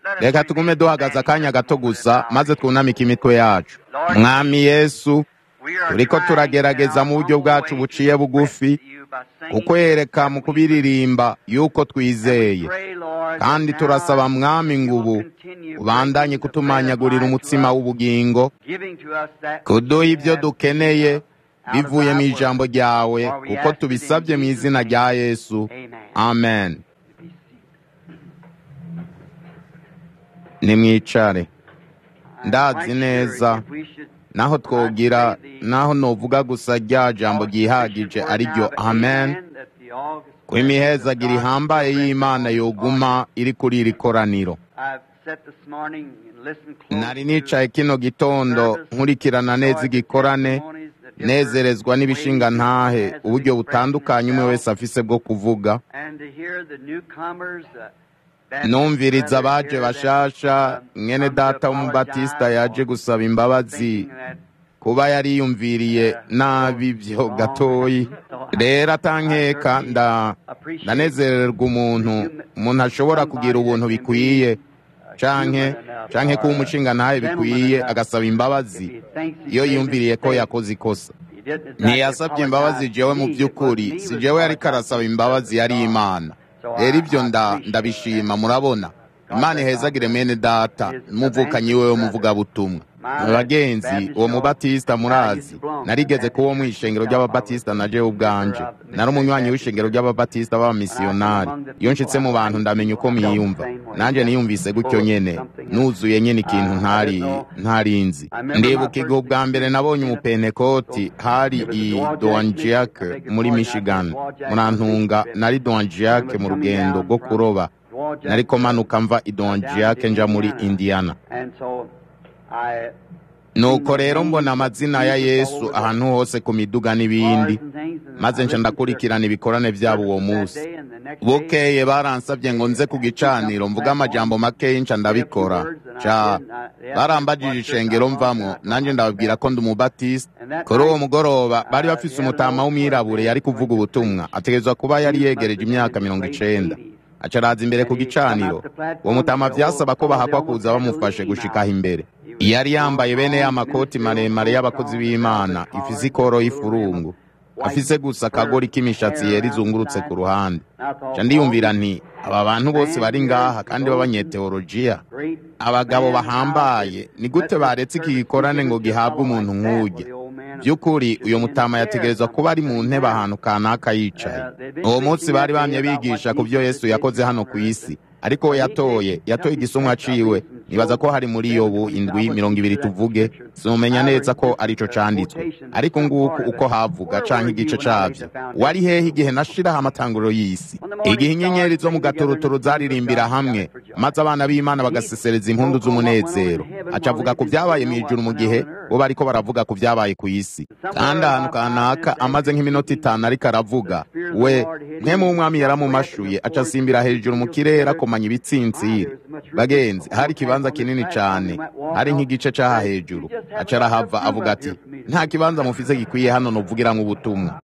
reka tugume duhagaze akanya gato gusa maze twunamike imitwe yacu mwami yesu turiko turagerageza mu buryo bwacu buciye bugufi kukwereka mu kubiririmba yuko twizeye kandi turasaba mwami ngubu ubandanye kutumanyagurira umutsima w'ubugingo kuduha ibyo dukeneye bivuye mu ijambo ryawe kuko tubisabye mu izina rya yesu amen nimwicare ndazi neza naho twogira naho novuga gusa rya jambo ryihagije ari ryo amen ko imihezagira ihambaye y'imana yoguma iri kuri iri koraniro nari nicaye kino gitondo nkurikirana neza igikorane nezerezwa n'ibishinga ntahe uburyo butandukanye umwe wese afise bwo kuvuga numviriza abaje bashasha mwene data w'umubatisita yaje gusaba imbabazi kuba yariyumviriye nabi byo gatoyi rero atankeka ndanezererwa umuntu umuntu ashobora kugira ubuntu bikwiye canke canke kuba umushinga ntahe bikwiye agasaba imbabazi iyo yumviriye ko yakoze ikosa ntiyasabye imbabazi jewe mu by'ukuri si jewe yariko arasaba imbabazi yari imana rero ibyo ndabishima murabona imana ihezagire mwene data n'umuvukanyi wewe muvugabutumwa bagenzi uwo mubatisita murazi narigeze kuba mu ishengero ry'ababatisita na jewe ubwanje nari umunywanyi w'ishengero ry'ababatisita b'abamisiyonari iyo nshitse mu bantu ndamenya uko mwiyumva nanjye niyumvise gutyo nyene nuzuye nyene ikintu ntari ntarinzi ndibuka igihe ubwa mbere nabonye umupentekoti hari i doanjiake muri michigan murantunga nari doanjiake mu rugendo rwo kuroba nariko manuka mva i doanjiake nja muri indiana nuko rero mbona amazina ya yesu ahantu hose ku miduga n'ibindi maze nca ndakurikirana ibikorane byabo uwo munsi bukeye baransabye ngo nze ku gicaniro mvuga amajambo makeyi nca ndabikora ca barambajije ishengero mvamwo nanjye ndababwira ko ndi umubatisita kuri uwo mugoroba bari bafise umutama w'umwirabure yari kuvuga ubutumwa ategerezwa kuba yari yegereje imyaka mirongo icenda acaraza imbere ku gicaniro uwo mutama vyasaba ko bahakwa kuza bamufashe gushikaho imbere yari yambaye bene ya makoti maremare y'abakozi b'imana ifise ikoro y'ifurungu afise gusa akagori k'imishatsi yera izungurutse ku ruhande ca ndiyumvira nti aba bantu bose bari ngaha kandi b'abanyeteolojiya abagabo bahambaye ni gute baretse iki gikorane ngo gihabwe umuntu nk'urya by'ukuri uyu mutama yategerezwa kuba ari mu ntebe ahantu kanaka yicaye uwo munsi bari bamye bigisha ku byo yesu yakoze hano ku isi ariko we yatoye yatoye igisumwa ciwe nibaza ko hari muri yobu indwi mirongo ibiri tuvuge simumenya neza ko arico canditswe ariko nguku uko havuga canke igice cavyo wari hehe igihe nashiraho amatanguriro y'isi igihe inyenyeri zo mu gaturuturu zaririmbira hamwe maze abana b'imana bagasesereza impundu z'umunezero aca avuga ku vyabaye mw'ijuru mu gihe bo bariko baravuga ku vyabaye ku isi kandi ahantu kanaka amaze nk'iminota itanu ariko aravuga we mwemu w'umwami yaramumashuye aca asimbira hejuru mu kirere akomanya ibitsintsiri bagenzi hari ikibanza kinini cane hari nk'igice c'aha hejuru aca arahava avuga ati nta kibanza mufise gikwiye hano novugiramwo ubutumwa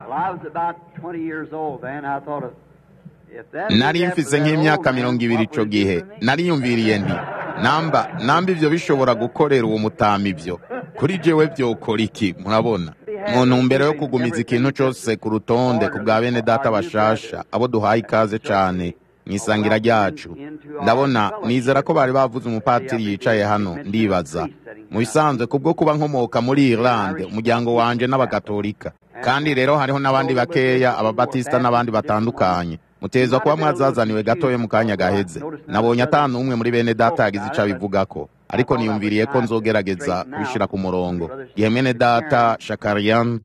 nari mfise nk'imyaka mirongo ibiri ico gihe nariyumviriye nti namba namba ivyo bishobora gukorera uwo mutama ivyo kuri jewe vyokora iki murabona mu ntumbero yo kugumiza ikintu cose ku rutonde ku bwa bene data bashasha abo duhaye ikaze cane mwisangira ryacu ndabona nizera ko bari bavuze umupatiri yicaye hano ndibaza mu bisanzwe kubwo kuba nkomoka muri Irlande umuryango wanje n'abagatolika kandi rero hariho n'abandi bakeya ababatisita n'abandi batandukanye mutezwa kuba mwazazaniwe gatoya mu kanya gaheze nabonye atanu umwe muri bene data yagize ico abivugako ariko niyumviriye ko nzogerageza kubishira ku murongo gihe mwene data shakariyan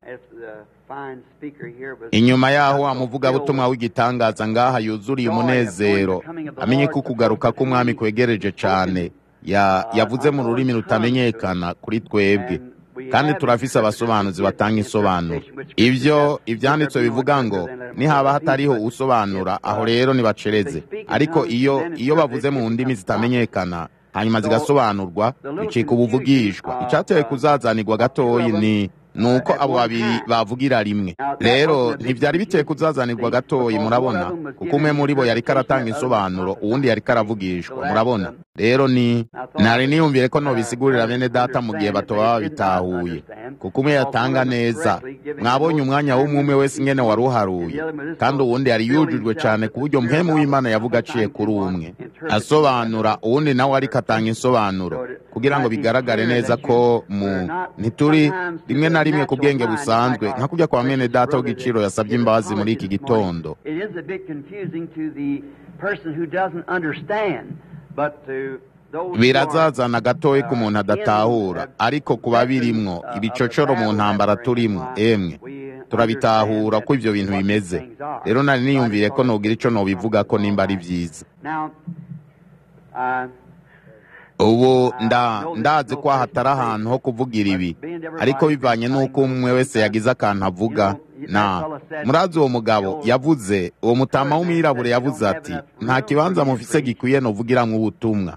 inyuma yaho amuvugabutumwa w'igitangaza ngaha yuzuriye umunezero amenye ko ukugaruka k'umwami kwegereje cane yavuze mu rurimi rutamenyekana kuri twebwe kandi turafise abasobanuzi batanga insobanuro ivyo ivyanditswe bivuga ngo nihaba hatariho usobanura aho rero nibacereze ariko iyo iyo bavuze mu ndimi zitamenyekana hanyuma zigasobanurwa bicika ubuvugishwa icateye kuzazanirwa gatoyi ni ni uko abo babiri bavugira rimwe rero ntibyari biteye kuzazanirwa gatoyi murabona kuko umwe muri bo yari karatanga insobanuro uwundi yari karavugishwa murabona rero ni nari niyumvire ko nobisigurira bene data mu gihe bato baba bitahuye kuko umwe yatanga neza mwabonye umwanya w'umwe wese ingene wari uharuye kandi uwundi yari yujujwe cyane ku buryo mpemu w'imana yavuga aciye kuri umwe asobanura uwundi nawe ariko atanga insobanuro kugira ngo bigaragare neza ko mu ntituri rimwe na rimwe ku bwenge busanzwe nka kujya kwa mwene data w'igiciro yasabye imbabazi muri iki gitondo birazazana gatoya ko umuntu adatahura ariko ku babirimwo ibicocoro mu ntambara turimo emwe turabitahura ko ibyo bintu bimeze rero nari niyumviye ko nugira icyo nubivuga ko nimba ari byiza ubu ndazi ko hatari ahantu ho kuvugira ibi ariko bivanye n'uko umwe wese yagize akantu avuga na murazi uwo mugabo yavuze uwo mutama w'umwirabure yavuze ati nta kibanza mufise gikwiye nuvugiramwo ubutumwa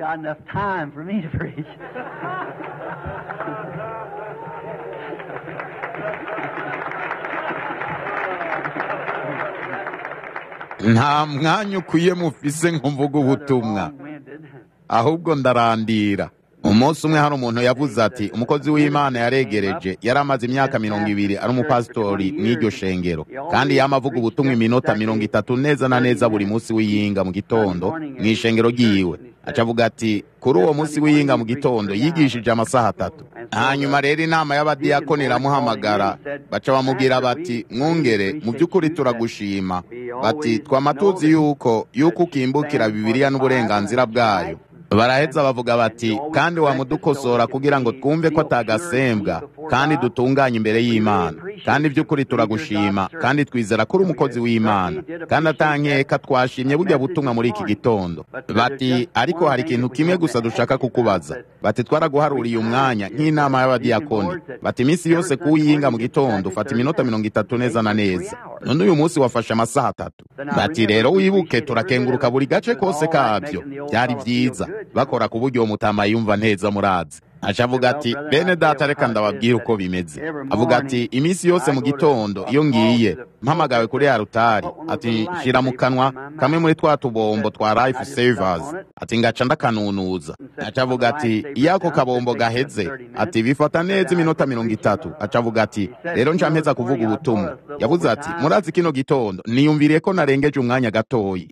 nta mwanya ukwiye mufise ngo mvuge ubutumwa ahubwo ndarandira umunsi umwe hari umuntu yavuze ati umukozi w'imana yaregereje yari amaze imyaka mirongo ibiri ari umupasitori mw'iryo shengero kandi yama avuga ubutumwa iminota mirongo itatu neza na neza buri munsi w'iyinga mu gitondo mu ishengero ryiwe aca avuga ati kuri uwo munsi w'iyinga mu gitondo yigishije amasaha atatu hanyuma rero inama y'abadiyakoni iramuhamagara baca bamubwira bati mwungere mu by'ukuri turagushima bati twama tuzi yuko yuko ukimbukira bibiliya n'uburenganzira bwayo baraheza bavuga bati kandi wamudukosora kugira ngo twumve ko atagasembwa kandi dutunganye imbere y'imana kandi by'ukuri turagushima kandi twizera ko uri umukozi w'imana kandi atankeka twashimye bujya butumwa muri iki gitondo bati ariko hari ikintu kimwe gusa dushaka kukubaza bati twaraguharuriye umwanya nk'inama y'abadiyakoni bati iminsi yose kuwiyinga mu gitondo ufata iminota mirongo itatu neza na neza none uyu munsi wafashe amasaha atatu bati rero wibuke turakenguruka buri gace kose kabyo byari byiza bakora ku buryo uwo mutama yumva neza murazi aca avuga ati bene data reka ndababwire uko bimeze avuga ati iminsi yose mu gitondo iyo ngiye mpamagawe kuri ya rutari ati nshyira mu kanwa kamwe muri twa tubombo twa life savers ati ngaca ndakanunuza aca avuga ati iyo ako kabombo gaheze ati bifata neza iminota mirongo itatu aca avuga ati rero nca mpeza kuvuga ubutumwa yavuze ati murazi kino gitondo niyumviriye ko narengeje umwanya gatoyi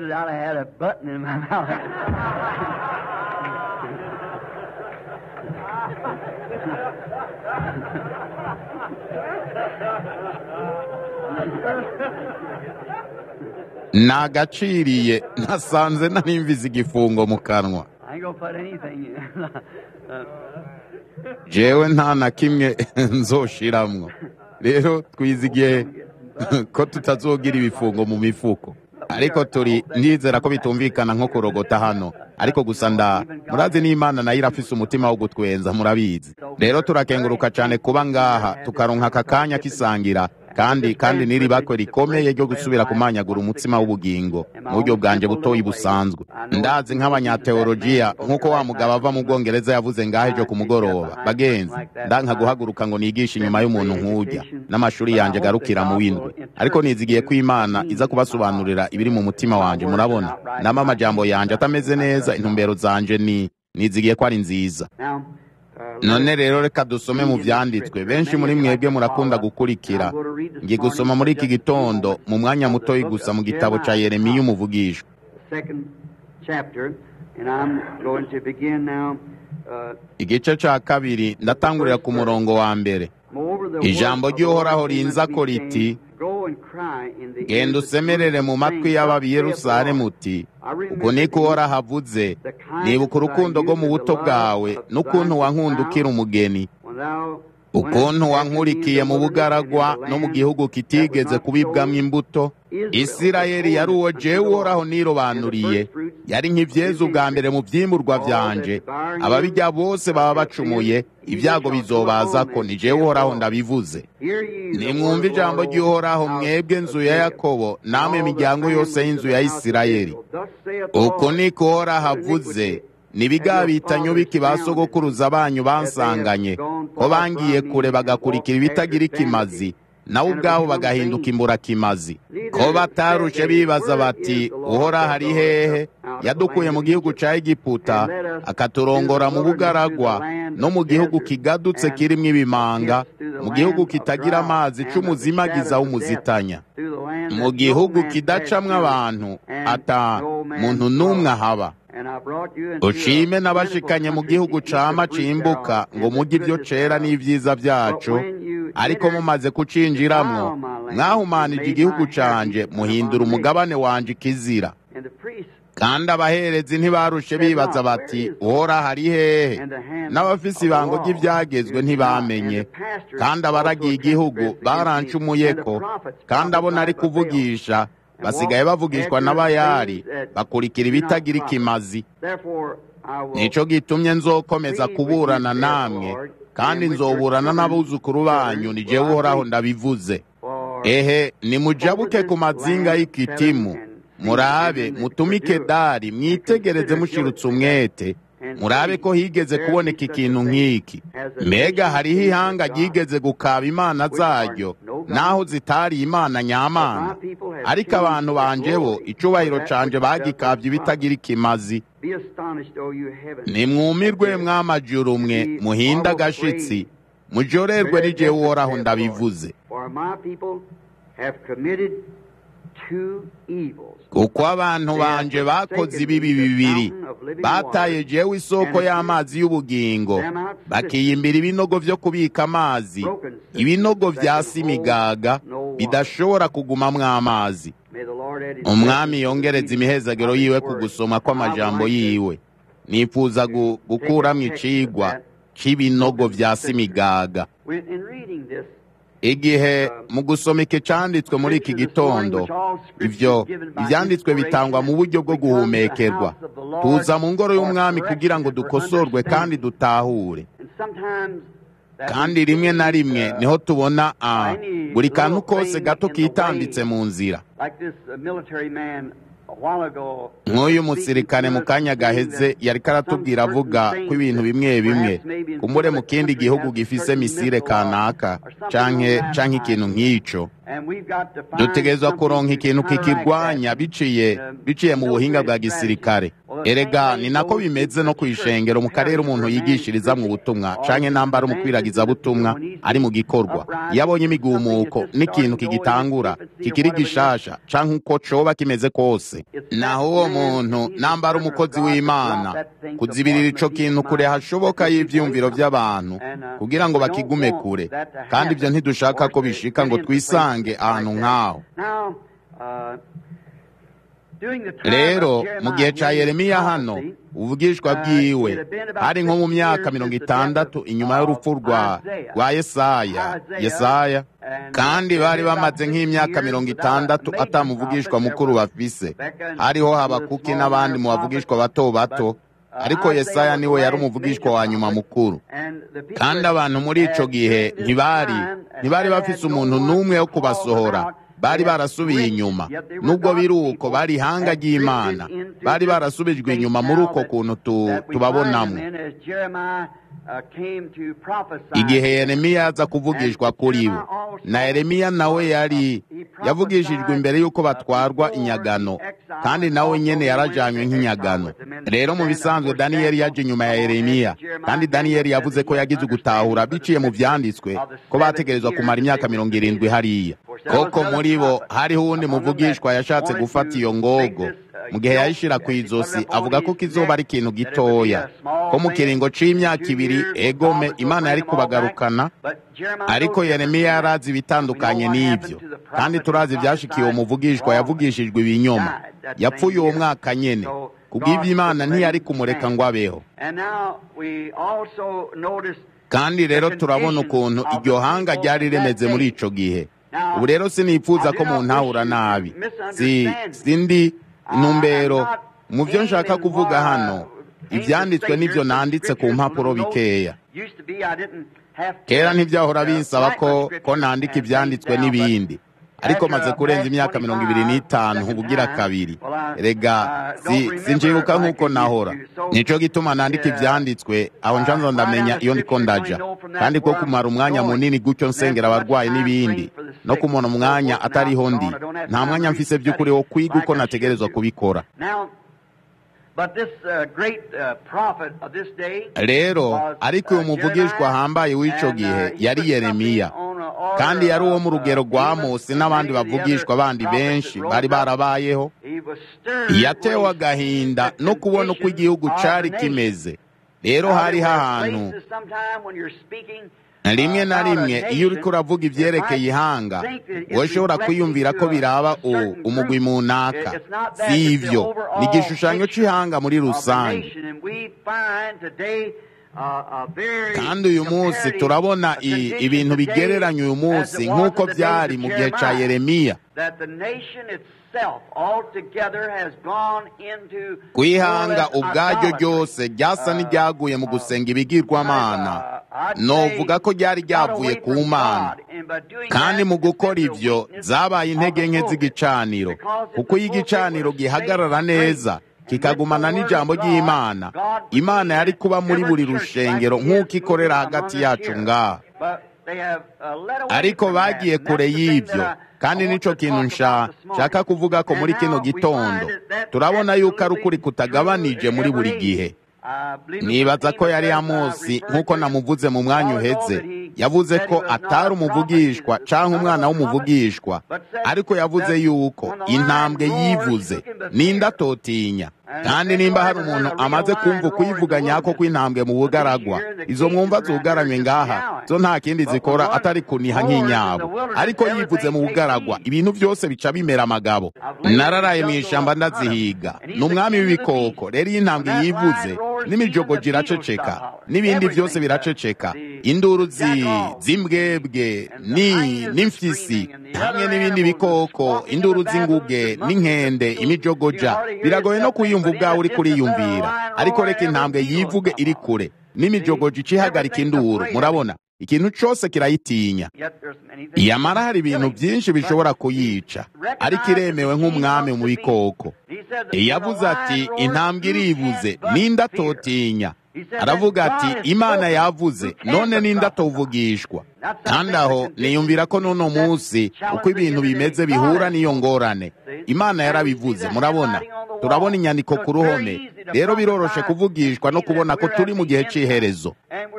nagaciriye nasanze narimvize igifungo mu kanwa jewe nta na kimwe nzoshiramwo rero twizigiye ko tutazogira ibifungo mu mifuko ariko turi ndizera ko bitumvikana nko kurogota hano ariko gusa nda murazi n'imana nayo irafise umutima wo gutwenza murabizi rero turakenguruka cyane kuba ngaha tukaronka aka kanya kisangira kandi kandi n'iri bakwe rikomeye ryo gusubira kumanyagura umutsima w'ubugingo mu buryo bwanjye butoyi busanzwe ndazi nk'abanyateolojiya nk'uko wa mugabo ava mu bwongereza yavuze ngaho ejo ku mugoroba bagenzi ndanka guhaguruka ngo nigishe inyuma y'umuntu nk'ujya n'amashuri yanjye agarukira mu windwe ariko nizigiye ko imana iza kubasobanurira ibiri mu mutima wanjye murabona nama amajambo yanjye atameze neza intumbero zanje ni nizigiye ko ari nziza none rero reka dusome mu byanditswe benshi muri mwebwe murakunda gukurikira ngiye gusoma muri iki gitondo mu mwanya mutoyi gusa mu gitabo cya yeremiya umuvugisha igice cya kabiri ndatangurira ku murongo wa mbere ijambo ry'uhoraho rinza ko riti genda usemerere mu matwi y'ababi Yerusalemu uti ubwo niko uhoraho avuze nibuka urukundo rwo mu buto bwawe n'ukuntu wankundukira umugeni ukuntu wankurikiye mu bugaragwa no mu gihugu kitigeze kubibwamo imbuto isirayeli yari uwo jewe uhoraho nirobanuriye yari nk'ibyeza ubwa mbere mu byimburwa byanje ababijya bose baba bacumuye ibyago bizobaza ko ni jewe uhoraho ndabivuze nimwumve ijambo ry'uhoraho mwebwe nzu ya yakobo namwe imiryango yose y'inzu ya isirayeli uko niko uhoraho avuze nibigabitanyo biki ba sogokuruza banyu bansanganye ko bangiye kure bagakurikira ibitagira ikimazi nawe ubwabo bagahinduka imburakimazi ko batarushe bibaza bati uhora hari hehe yadukuye mu gihugu ca egiputa akaturongora mu bugaragwa no mu gihugu kigadutse kirimo ibimanga mu gihugu kitagira amazi c'umuzimagiza w'umuzitanya mu gihugu kidacamwo abantu ata muntu n'umwe ahaba ushime n'abashikanye mu gihugu cama cimbuka ngo mujye ibyo cera n'ivyiza vyacu ariko mumaze kucinjiramwo mwahumanije igihugu canje muhindura umugabane wanje ikizira kandi abaherezi ntibarushe bibaza bati uhora hari hehe n'abafise ibango ry'ivyagezwe ntibamenye kandi abaragiye igihugu barancumuyeko kandi abo nari kuvugisha basigaye bavugishwa n'abayari bakurikira ibitagira ikimazi nico gitumye nzokomeza kuburana namwe kandi nzoburana n'abuzukuru banyu ni jewe uhoraho ndabivuze ehe nimujabuke ku mazinga y'ikitimu murabe mutumike dari mwitegereze mushirutse umwete murabe ko higeze kuboneka ikintu nk'iki mbega hariho ihanga ryigeze gukaba imana zaryo naho zitari imana nyamana ariko abantu banje bo icubahiro canje bagikavye ibitagira ikimazi nimwumirwe mwamajuru mwe muhinde agashitsi mujorerwe n'igihe uhoraho ndabivuze kuko abantu banje bakoze ibibi bibiri bataye jewe isoko y'amazi y'ubugingo bakiyimbira ibinogo vyo kubika amazi ibinogo vya simigaga bidashobora kugumamwo amazi umwami yongereza imihezagiro yiwe ku gusoma kw'amajambo yiwe nifuza gukuramwo icigwa c'ibinogo vya simigaga igihe mu gusoma iki canditswe muri iki gitondo ivyo ivyanditswe bitangwa mu buryo bwo guhumekerwa tuza mu ngoro y'umwami kugira ngo dukosorwe kandi dutahure kandi rimwe na rimwe niho tubona a buri kantu kose gato kitambitse mu nzira nk'uyu musirikane mu kanya gaheze yariko aratubwira avuga ko ibintu bimwe bimwe kumbure mu kindi gihugu gifise misire kanaka canke canke ikintu nk'ico dutegerezwa kuronka ikintu kikirwanya biciye biciye mu buhinga bwa gisirikare erega ni nako bimeze no kwishengero mu karere umuntu yigishiriza mu butumwa canke nambara umukwiragiza butumwa ari mu gikorwa iyo abonye imigumuko n'ikintu kigitangura kikiri gishasha canke uko coba kimeze kose naho uwo muntu nambara umukozi w'imana kuzibirira ico kintu kure hashoboka y'ivyumviro vy'abantu kugira ngo bakigume kure kandi ivyo ntidushaka ko bishika ngo twisange ahantu nk'aho rero mu gihe ca yeremiya hano ubuvugishwa bwiwe hari nko mu myaka mirongo itandatu inyuma y'urupfu rwa rwa yesaya yesaya kandi bari bamaze nk'imyaka mirongo itandatu atamuvugishwa mukuru bafise hariho habakuki n'abandi mu bavugishwa bato bato ariko yesaya niwe yari umuvugishwa wa nyuma mukuru kandi abantu muri ico gihe ntibari ntibari bafise umuntu n'umwe wo kubasohora bari barasubiye inyuma nubwo biri uko bari ihanga ry'imana bari barasubijwe inyuma muri uko kuntu tubabonamo igihe yeremiya aza kuvugishwa kuri bo na yeremiya nawe yari yavugishijwe imbere y'uko batwarwa inyagano kandi nawe nyene yarajanywe nk'inyagano rero mu bisanzwe daniyeli yaje inyuma ya yeremiya kandi daniyeli yavuze ko yagize ugutahura biciye mu vyanditswe ko bategerezwa kumara imyaka mirongo irindwi hariya koko muri bo hariho uwundi muvugishwa yashatse gufata iyo ngogo mu gihe yayishira ku izosi avuga ko kizoba ari ikintu gitoya ko mu kiringo c'imyaka ibiri egome imana yari kubagarukana ariko yeremiya yarazi ibitandukanye n'ivyo kandi turazi ivyashikiye uwo muvugishwa yavugishijwe ibinyoma yapfuye uwo mwaka nyene kubw'ivyo imana ntiyari kumureka ngo abeho kandi rero turabona ukuntu iryo hanga ryari rimeze muri ico gihe ubu rero sinipfuza ko muntahura nabi si sindi intumbero mu byo nshaka kuvuga hano ibyanditswe n'ibyo nanditse ku mpapuro bikeya kera ntibyahora binsaba ko ko nandika ibyanditswe n'ibindi ariko maze kurenza imyaka mirongo ibiri n'itanu ubugira kabiri rega sinjibuka nk'uko nahora nico gituma nandika ivyanditswe aho njanza ndamenya iyo ndiko ndaja kandi ko kumara umwanya munini gutyo nsengera abarwayi n'ibindi no kumona umwanya atariho ndi nta mwanya mfise vy'ukuri wo kwiga uko nategerezwa kubikora rero ariko uyu muvugishwa ahambaye w'ico gihe yari yeremiya kandi yari uwo mu rugero rwa mose n'abandi bavugishwa bandi benshi bari barabayeho yatewe agahinda no kubona uko igihugu cari kimeze rero hariho ahantu rimwe na rimwe iyo uriko uravuga ivyerekeye ihanga woshobora kwiyumvira ko biraba umugwi munaka si ivyo ni igishushanyo c'ihanga muri rusange kandi uyu munsi turabona ibintu bigereranya uyu munsi nk'uko byari mu gihe ca yeremiya kwihanga ubwaryo ryose ryasa n'iryaguye mu gusenga ibigirwamana novuga ko ryari ryavuye ku mana kandi mu gukora ivyo zabaye intege nke z'igicaniro kuko iyo igicaniro gihagarara neza kikagumana n'ijambo ry'imana imana yari kuba muri buri rushengero nk'uko ikorera hagati yacu ngaha ariko bagiye kure y'ibyo kandi nico kintu nshaka kuvuga ko muri kino gitondo turabona yuko ari ukuri kutagabanije muri buri gihe nibaza ko yari amosi nk'uko namuvuze mu mwanya uheze yavuze ko atari umuvugishwa cyangwa umwana w'umuvugishwa ariko yavuze yuko intambwe yivuze n'inda atotinya kandi nimba hari umuntu amaze kumva ukuyivuga nyako kw'intambwe mu bugaragwa izo mwumva zugaranywe ngaha zo nta kindi zikora atari kuniha nk'inyabo ariko yivuze mu bugaragwa ibintu byose bica bimera amagabo nararaye mu ishyamba ndazihiga ni umwami w'ibikoko rero iyo intambwe yivuze n'imijogoji iraceceka n'ibindi byose biraceceka induru z'imbwebwe n'imfyisi hamwe n'ibindi bikoko induru z'inguge n'inkende imijogoja biragoye no kuyumva ubwawe uri kuriyumvira ariko reka intambwe yivuge iri kure n'imijogoji icihagarika induru murabona ikintu cyose kirayitinya yamara hari ibintu byinshi bishobora kuyica ariko iremewe nk'umwami mu bikoko yavuze ati intambwe iribuze n'inda atotinya aravuga ati imana yavuze none n'inda atuvugishwa kandi aho niyumvira ko n'uno munsi uko ibintu bimeze bihura n'iyo ngorane imana yarabivuze murabona turabona inyandiko ku ruhome rero biroroshe kuvugishwa no kubona ko turi mu gihe cy'iherezo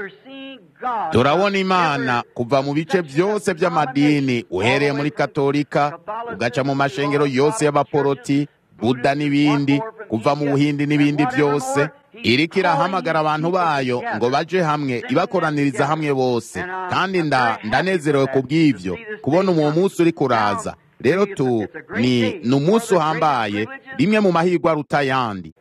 turabona imana kuva mu bice byose by'amadini uhereye muri katolika ugaca mu mashengero yose y'abaporoti buda n'ibindi kuva mu buhindi n'ibindi byose iriko irahamagara abantu bayo ngo baje hamwe ibakoraniriza hamwe bose kandi ndanezerewe ku bw'ibyo kubona uwo munsi uri kuraza rero tu ni ni umunsi uhambaye rimwe mu mahirwe aruta ayandi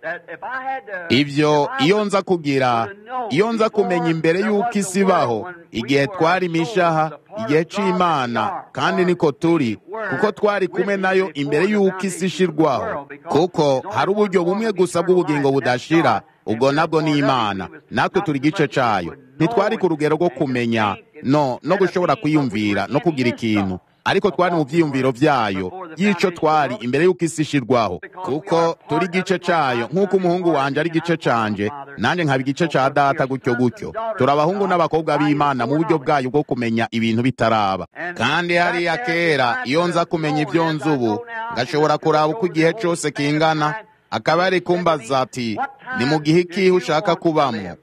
ibyo iyo nza kugira iyo nza kumenya imbere y'uko isi ibaho igihe twari imishaha igihe c'imana kandi niko turi kuko twari kumwe nayo imbere y'uko isi ishirwaho kuko hari uburyo bumwe gusa bw'ubugingo budashira ubwo nabwo ni imana natwe turi igice cayo ntitwari ku rugero rwo kumenya no no gushobora kwiyumvira no kugira ikintu ariko twari mu byiyumviro byayo y'icyo twari imbere y'uko isi ishirwaho kuko turi igice cyayo nk'uko umuhungu wanjye ari igice canje nanjye nkaba igice cya data gutyo gutyo turi abahungu n'abakobwa b'imana mu buryo bwayo bwo kumenya ibintu bitaraba kandi hariya kera iyo nza kumenya ibyo nzi ubu ngashobora kuraba uko igihe cyose kingana akaba ari kumbaza ati ni mu gihe ikihe ushaka kubamo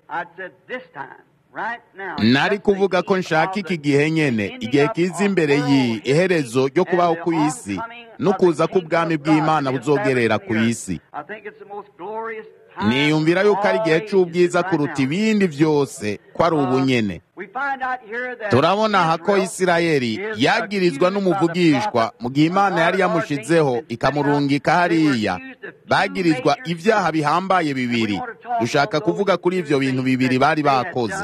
nari kuvuga ko nshaka iki gihe nyene igihe kiza imbere y'iherezo ryo kubaho ku isi no kuza k'ubwami bw'imana buzogerera ku isi niyumvira yuko ari igihe cy'ubwiza kuruta ibindi byose ko ari ubunyene turabona aha ko isirayeli yagirizwa n'umuvugishwa mu gihe imana yari yamushizeho ikamurungika hariya bagirizwa ibyaha bihambaye bibiri dushaka kuvuga kuri ibyo bintu bibiri bari bakoze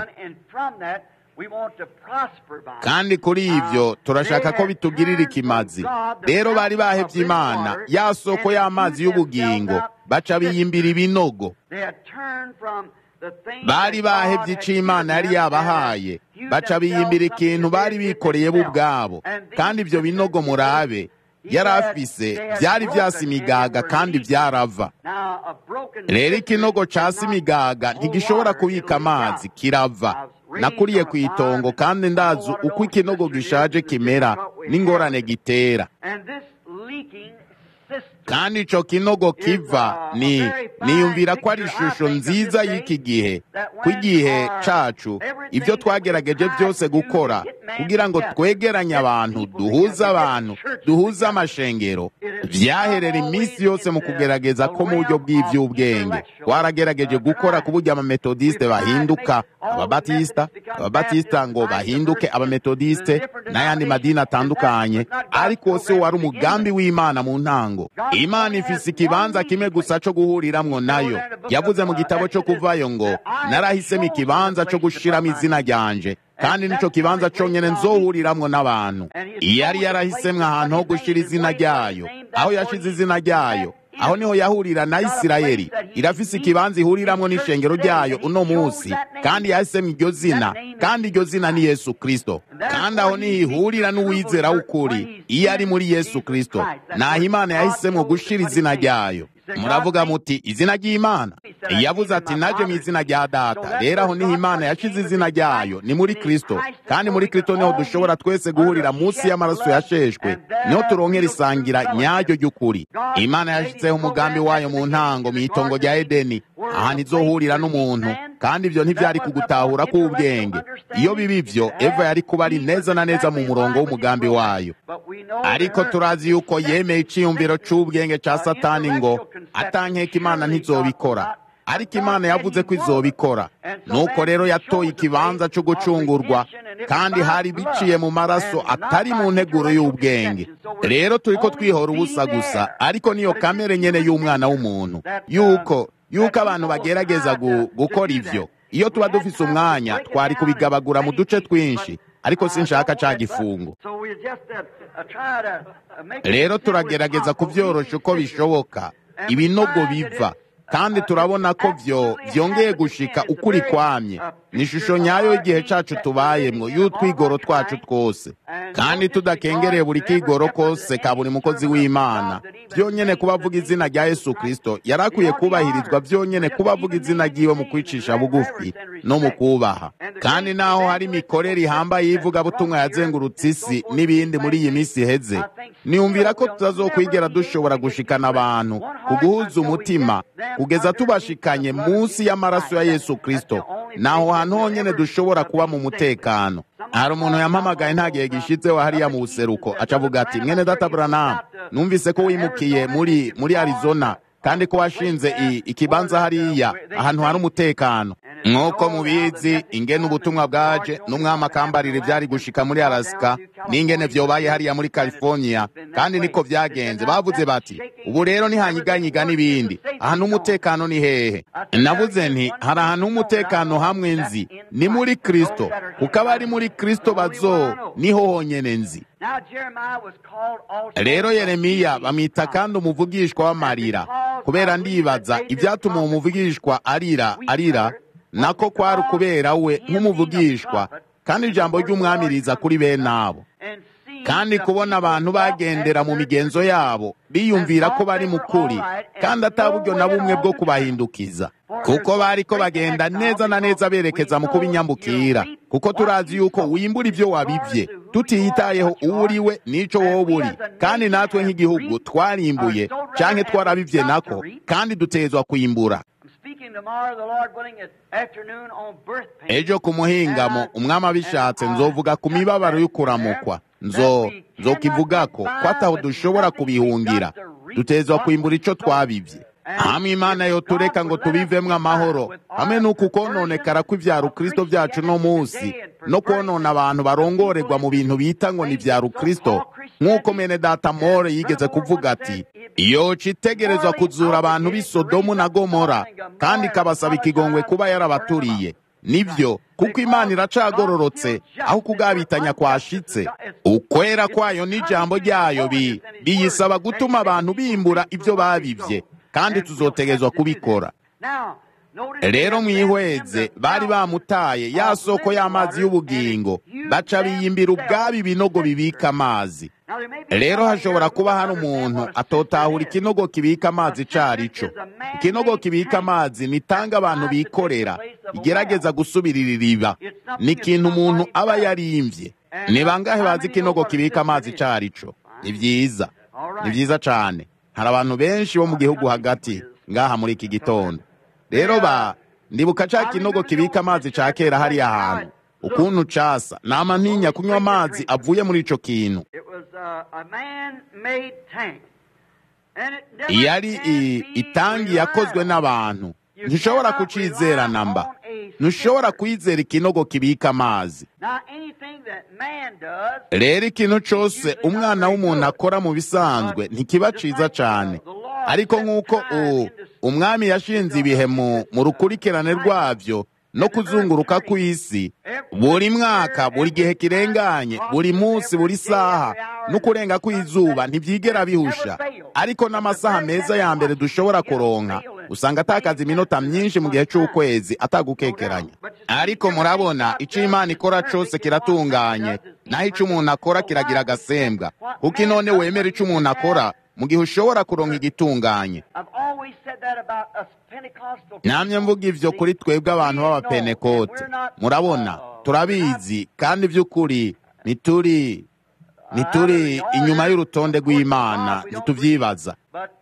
kandi kuri ibyo turashaka ko bitugirira ikimazi rero bari bahebye imana ya soko y'amazi y'ubugingo baca biyimbira ibinogo bari bahevye ico imana yari yabahaye baca biyimbira ikintu bari bikoreye bo ubwabo kandi ivyo binogo murabe yari afise vyari vyasa imigaga kandi vyarava rero ikinogo casi imigaga ntigishobora kubika amazi kirava nakuriye ku itongo kandi ndazi uko ikinogo gishaje kimera n'ingorane gitera kandi ico kinogo kiva ni niyumvira ko ari ishusho nziza y'iki gihe ko igihe cacu ivyo twagerageje byose gukora kugira ngo twegeranye abantu duhuze abantu duhuze amashengero vyaherera iminsi yose mu kugerageza ko mu buryo bw'ivy'ubwenge twaragerageje gukora ku buryo abametodiste bahinduka ababatista ababatista ngo bahinduke abametodiste n'ayandi madini atandukanye ariko se wari umugambi w'imana mu ntango imana ifise ikibanza kimwe gusa co guhuriramwo nayo yavuze mu gitabo co kuvayo ngo narahisemo ikibanza co gushiramo izina ryanje kandi nico kibanza conyene nzohuriramwo n'abantu yari yarahisemwo ahantu ho gushira izina ryayo aho yashize izina ryayo aho niho yahurira na isirayeli irafise ikibanza ihuriramwo n'ishengero ryayo uno musi kandi yahisemwo iryo zina kandi iryo zina ni yesu kristo kandi aho niho ihurira n'uwizera w'ukuri iyo ari muri yesu kristo naho imana yahisemwo gushira izina ryayo muravuga muti izina ry'imana yavuze ati naje mu izina rya data rero aho niho imana yashize izina ryayo ni muri kristo kandi muri kristo niho dushobora twese guhurira munsi y'amaraso yasheshwe niho turonkera isangira nyaryo ry'ukuri imana yashyizeho umugambi wayo mu ntango mu itongo rya edeni ahantu izohurira n'umuntu kandi ibyo ntibyari kugutahura k'ubwenge iyo biba ibyo eva yari kuba ari neza na neza mu murongo w'umugambi wayo ariko turazi yuko yemeye iciyumviro c'ubwenge ca satani ngo atankeka imana ntizobikora ariko imana yavuze ko izobikora nuko rero yatoye ikibanza cyo gucungurwa kandi hari biciye mu maraso atari mu nteguro y'ubwenge rero turiko twihora ubusa gusa ariko niyo kamere nyene y'umwana w'umuntu yuko yuko abantu bagerageza gukora ivyo iyo tuba dufise umwanya twari kubigabagura mu duce twinshi ariko sinshaka ca gifungo rero turagerageza kuvyorosha uko bishoboka ibinogo biva kandi turabona ko vyo vyongeye gushika ukuri kwamye ni ishusho nyayo y'igihe cacu tubayemwo y'utwigoro twacu twose kandi tudakengereye buri kigoro kose ka buri mukozi w'imana vyonyene kuba avuga izina rya yesu kristo yari akwiye kubahirizwa vyonyene kuba avuga izina ryiwe mu kwicisha bugufi no mu kubaha kandi naho hari imikorere ihambaye y'ivugabutumwa yazengurutse isi n'ibindi muri iyi minsi iheze niyumvira ko tutazokwigera dushobora gushikana abantu ku guhuza umutima kugeza tubashikanye munsi y'amaraso ya yesu kristo naho hantu honyene dushobora kuba mu mutekano hari umuntu yampamagaye nta gihe gishitseho hariya mu buseruko acavuga ati mwene data buranamu numvise ko wimukiye muri muri arizona kandi ko washinze ikibanza hariya ahantu hari umutekano nk'uko mubizi ingene ubutumwa bwaje n'umwami akambarira ibyari gushika muri alasika n'ingene vyobaye hariya muri california kandi niko vyagenze bavuze bati ubu rero ntihanyiganyiga n'ibindi ahantu umutekano ni hehe navuze nti hari ahantu h'umutekano hamwe nzi ni muri kristo kuko abari muri kristo bazo niho honyene nzi rero yeremiya bamwita kandi umuvugishwa w'amarira kubera ndibaza ibyatuma uwo muvugishwa arira arira nako kwari ukubera we nk'umuvugishwa kandi ijambo ry'umwami riza kuri bene abo kandi kubona abantu bagendera mu migenzo yabo biyumvira ko bari mu kuri kandi ataburyo na bumwe bwo kubahindukiza kuko bari ko bagenda neza na neza berekeza mu kubinyambukira kuko turazi yuko wimbura ibyo wabibye tutiyitayeho uwo uri we n'icyo wowe uri kandi natwe nk'igihugu twarimbuye canke twarabivye nako kandi dutezwa kwimbura ejo ku muhingamo umwami abishatse nzovuga ku mibabaro y'ukuramukwa nzo nzokivugako ko ataho dushobora kubihungira dutezwa kwimbura ico twabivye hamwe imana yotureka ngo tubivemwo amahoro hamwe n'uku kononekara kw'ivyaro kristo vyacu no musi no konona abantu barongorerwa mu bintu bita ngo ni vya rukristo nk'uko mene data more yigeze kuvuga ati yoca itegerezwa kuzura abantu b'i sodomu na gomora kandi ikabasaba ikigongwe kuba yarabaturiye nibyo kuko imana iracagororotse aho kugabitanya kwashitse ukwera kwayo n'ijambo ryayo biyisaba gutuma abantu bimbura ibyo babivye kandi tuzotegezwa kubikora rero mwihweze bari bamutaye ya soko y'amazi y'ubugingo baca biyimbira ubwabo ibinogo bibika amazi rero hashobora kuba hari umuntu atotahura ikinogo kibika amazi ico arico ikinogo kibika amazi nitanga abantu bikorera igerageza gusubirira iriba ni ikintu umuntu aba yarimvye ni bangahe bazi ikinogo kibika amazi ico arico ni vyiza ni vyiza cane hari abantu benshi bo mu gihugu hagati ngaha muri iki gitondo rero ba ndibuka ca kinogo kibika amazi ca kera hariya hantu ukuntu casa nama ntinya kunywa amazi avuye muri ico kintu yari itangi yakozwe n'abantu ntushobora kucizera namba ntushobora kwizera ikinogo kibika amazi rero ikintu cose umwana w'umuntu akora mu bisanzwe ntikiba ciza cane ariko nk'uko umwami yashinze ibihe mu rukurikirane rwabyo no kuzunguruka kw'isi buri mwaka buri gihe kirenganye buri munsi buri saha no kurenga kw'izuba ntibyigera bihusha ariko n'amasaha meza ya mbere dushobora kuronka usanga atakaza iminota myinshi mu gihe cy'ukwezi atagukekeranya ariko murabona icyo imana ikora cyose kiratunganye naho icyo umuntu akora kiragira agasembwa kuko inone wemera icyo umuntu akora mu gihe ushobora kuronka igitunganye namye mvuga ivyo kuri twebwe abantu b'abapenekote murabona turabizi kandi by'ukuri ntituri ntituri inyuma y'urutonde rw'imana ntituvyibaza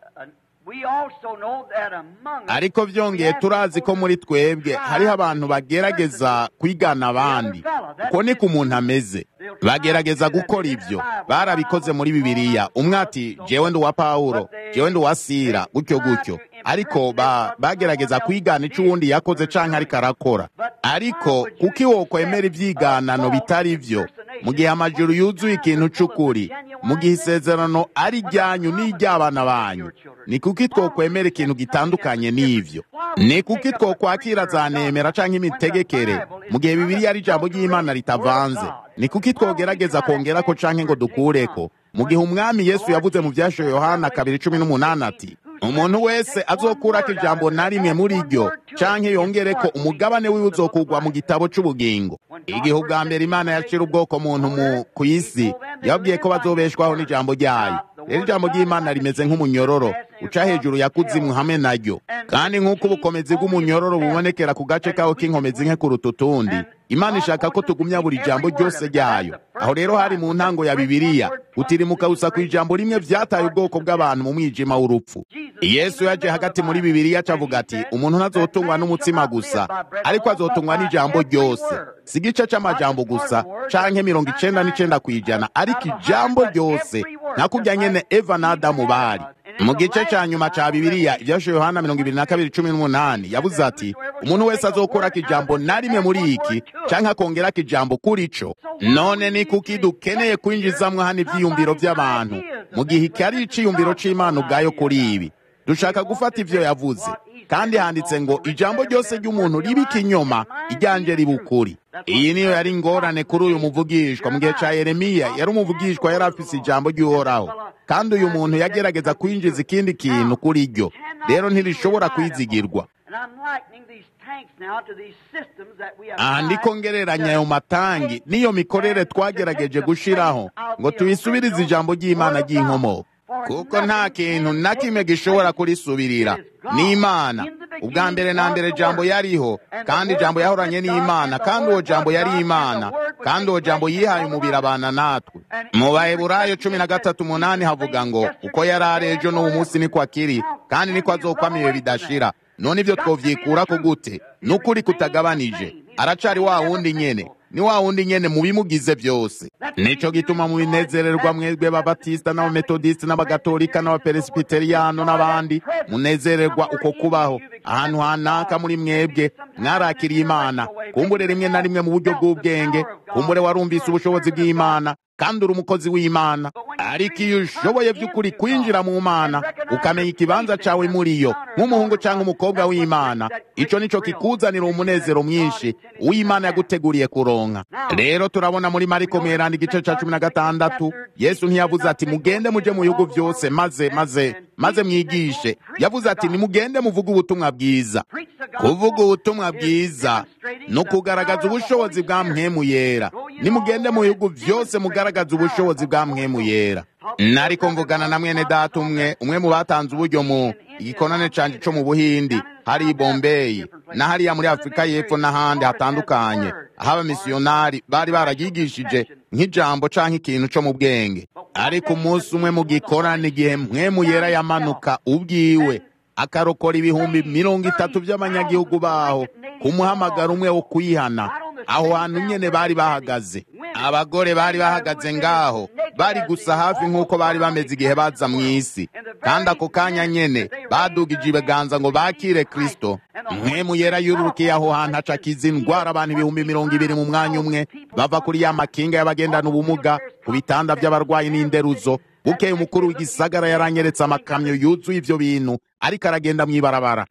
ariko byongeye turazi ko muri twebwe hariho abantu bagerageza kwigana abandi uko niko umuntu ameze bagerageza gukora ibyo barabikoze muri bibiliya umwe ati jewe ndi uwa pawulo jewe ndi uwa sira gutyo gutyo ariko bagerageza kwigana icyo uwundi yakoze canke ariko arakora ariko kuko iwo kwemera ivyiganano bitari vyo mu gihe amajuru yuzuye ikintu c'ukuri mu gihe isezerano ari ryanyu n'iry'abana banyu ni kuki twokwemera ikintu gitandukanye n'ivyo ni kuki twokwakira za nemera canke imitegekere mu gihe bibiliya ari ijambo ry'imana ritavanze ni kuki twogerageza kongerako canke ngo dukureko mu gihe umwami yesu yavuze mu vyasho yohana kabiri cumi n'umunani ati umuntu wese azokurako ijambo na rimwe muri ryo canke yongereko umugabane wiwe uzokugwa mu gitabo c'ubugingo igihe ubwa mbere imana yacira ubwoko muntu mu ku isi yababwiye ko bazobeshwaho n'ijambo ryayo rero ijambo ry'imana rimeze nk'umunyororo uca hejuru ya kuzimu hamwe naryo kandi nk'uko ubukomezi bw'umunyororo bubonekera ku gace kawo k'inkomezi nke kuruta utundi imana ishaka ko tugumya buri jambo ryose ryayo aho rero hari mu ntango ya bibiliya gutirimuka gusa ku ijambo rimwe vyataye ubwoko bw'abantu mu mwijima w'urupfu yesu yaje hagati muri bibiliya acavuga ati umuntu ntazotungwa n'umutsima gusa ariko azotungwa n'ijambo ryose si igice c'amajambo gusa canke mirongo icenda n'icenda kw'ijana ariko ijambo ryose nakubya nyene eva na adamu bari mu gice ca nyuma ca bibiliya ivyasho yohana mirongo ibiri na kabiri cumi n'umunani yavuze ati umuntu wese azokurako ijambo na rimwe muri iki canke akongerako ijambo kuri co none ni kuki dukeneye kwinjizamwo hano ivyiyumviro vy'abantu mu gihe iki ari iciyumviro c'imana ubwayo kuri ibi dushaka gufata ivyo yavuze kandi handitse ngo ijambo ryose ry'umuntu riba ikinyoma iryanje riba ukuri iyi niyo yari ingorane kuri uyu muvugishwa mu gihe ca yeremiya yari umuvugishwa yari afise ijambo ry'uhoraho kandi uyu muntu yagerageza kwinjiza ikindi kintu kuri ryo rero ntirishobora kwizigirwa aha ndiko ngereranya ayo matangi n'iyo mikorere twagerageje gushiraho ngo tuyisubirize ijambo ry'imana ry'inkomoko kuko nta kintu na kimwe gishobora kurisubirira ni imana ubwa mbere na mbere jambo yariho kandi jambo yahoranye n'imana kandi uwo jambo yari imana kandi uwo jambo yihaye umubiri abana natwe mu baheburayo cumi na gatatu umunani havuga ngo uko yari ari ejo n'uwo munsi niko akiri kandi niko azokwama ibihe bidashira none ibyo twovyikurako gute n'ukuri kutagabanije aracari wa wundi nyene ni wa wundi nyene mu bimugize byose nico gituma mu binezererwa mwebwe b'ababatista n'abametodisiti n'abagatolika n'abaperesibiteriyano n'abandi munezererwa uko kubaho ahantu hanaka muri mwebwe mwarakiriye imana kumbure rimwe na rimwe mu buryo bw'ubwenge kumbure warumvise ubushobozi bw'imana kandi uri umukozi w'imana ariko iyo ushoboye by'ukuri kwinjira mu mana ukamenya ikibanza cawe muri yo nk'umuhungu cyangwa umukobwa w'imana ico nico kikuzanira umunezero mwinshi w'imana yaguteguriye kuronka rero turabona muri mariko mweranda igice ca cumi na gatandatu yesu ntiyavuze ati mugende muje mu bihugu byose maze maze maze mwigishe yavuze ati nimugende muvuge ubutumwa bwiza kuvuga ubutumwa bwiza ni ukugaragaza ubushobozi bwa mpwemu yera nimugende mu bihugu byose mugaragaza ubushobozi bwa mpwemu yera nariko mvugana na mwene data umwe umwe mu batanze uburyo mu igikonane canje co mu buhindi hari i bombeyi na hariya muri afurika y'epfo n'ahandi hatandukanye aho abamisiyonari bari baragigishije nk'ijambo canke ikintu co mu bwenge ariko umunsi umwe mu gikorane igihe mpwemu yera yamanuka ubwiwe akarokora ibihumbi mirongo itatu by'abanyagihugu baho ku muhamagaro umwe wo kuyihana aho hantu nyene bari bahagaze abagore bari bahagaze ngaho bari gusa hafi nk'uko bari bameze igihe baza mu isi kandi ako kanya nyene badugije ibiganza ngo bakire kristo mpwemu yera yururukiye aho hantu aca akiza indwara abantu ibihumbi mirongo ibiri mu mwanya umwe bava kuri ya makinga y'abagendana ubumuga ku bitanda by'abarwayi n'inderuzo bukeye umukuru w'igisagara yaranyeretse amakamyo yuzuye ivyo bintu ariko aragenda mw'ibarabara